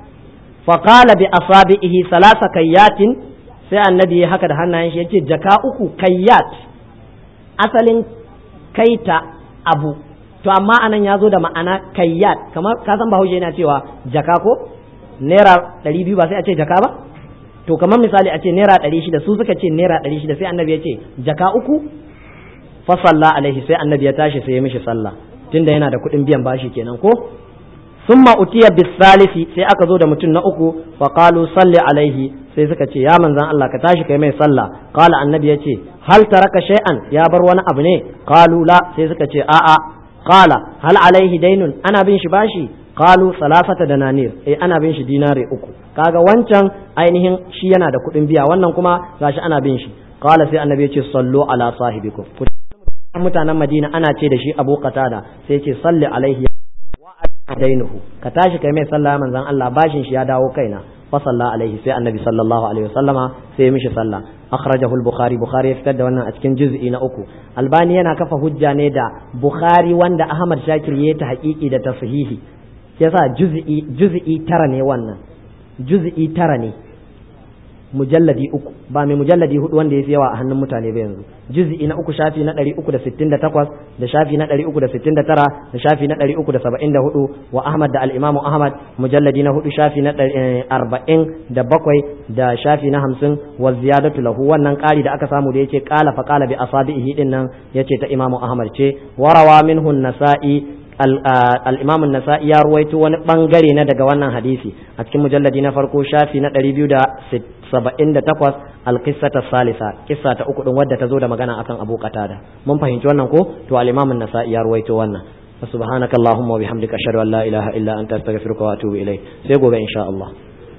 fa qala bi asabihi salasa kayyatin sai annabi ya haka da hannayen shi yace jaka uku kayyat asalin kaita abu to amma anan ya zo da ma'ana kayyat kamar ka san bahaushe yana cewa jaka ko naira ɗari biyu ba sai a ce jaka ba to kamar misali a ce naira ɗari shida su suka ce naira ɗari shida sai annabi ya ce jaka uku fa salla alaihi sai annabi ya tashi sai ya mishi sallah tunda yana da kuɗin biyan bashi kenan ko summa utiya bisalisi sai aka zo da mutum na uku fa qalu salli alaihi sai suka ce ya manzan Allah ka tashi kai mai sallah qala annabi ya ce hal taraka shay'an ya bar wani abu ne qalu la sai suka ce a'a qala hal alaihi dainun ana bin shi bashi qalu salasata dananir eh ana bin shi dinare uku kaga wancan ainihin shi yana da kuɗin biya wannan kuma gashi ana bin shi qala sai annabi ya ce sallu ala sahibikum mutanen madina ana ce da shi abu qatada sai ce salli alaihi wa dainuhu ka tashi kai mai sallah manzon Allah bashin shi ya dawo kaina fa salla alaihi sai annabi sallallahu alaihi wasallama sai ya mishi sallah akhrajahu al-bukhari bukhari ya fitar da wannan a cikin juz'i na uku albani yana kafa hujja ne da bukhari wanda ahmad shakir ya ta haƙiƙi da tashihi yasa juz'i juz'i tara ne wannan juz'i tara ne mujalladi uku ba mai mujalladi hudu wanda ya fi yawa a hannun mutane ba yanzu juz'i na uku shafi na ɗari uku da sittin da takwas da shafi na ɗari uku da sittin da tara da shafi na ɗari uku da saba'in da hudu wa ahmad da al'imamu ahmad mujalladi na hudu shafi na arba'in da bakwai da shafi na hamsin wa ziyadatu lahu wannan ƙari da aka samu da yace ƙala fa ƙala bi asabihi din nan yace ta imamu ahmad ce warawa minhu nasa'i al-imam an-nasa'i ya ruwaito wani bangare na daga wannan hadisi a cikin mujalladi na farko shafi na 278 al-qissata salisa kissa ta uku din wadda ta zo da magana akan Abu Qatada mun fahimci wannan ko to al-imam an-nasa'i ya ruwaito wannan subhanakallahumma wa bihamdika ashhadu an la ilaha illa anta astaghfiruka wa atubu ilayk sai gobe insha Allah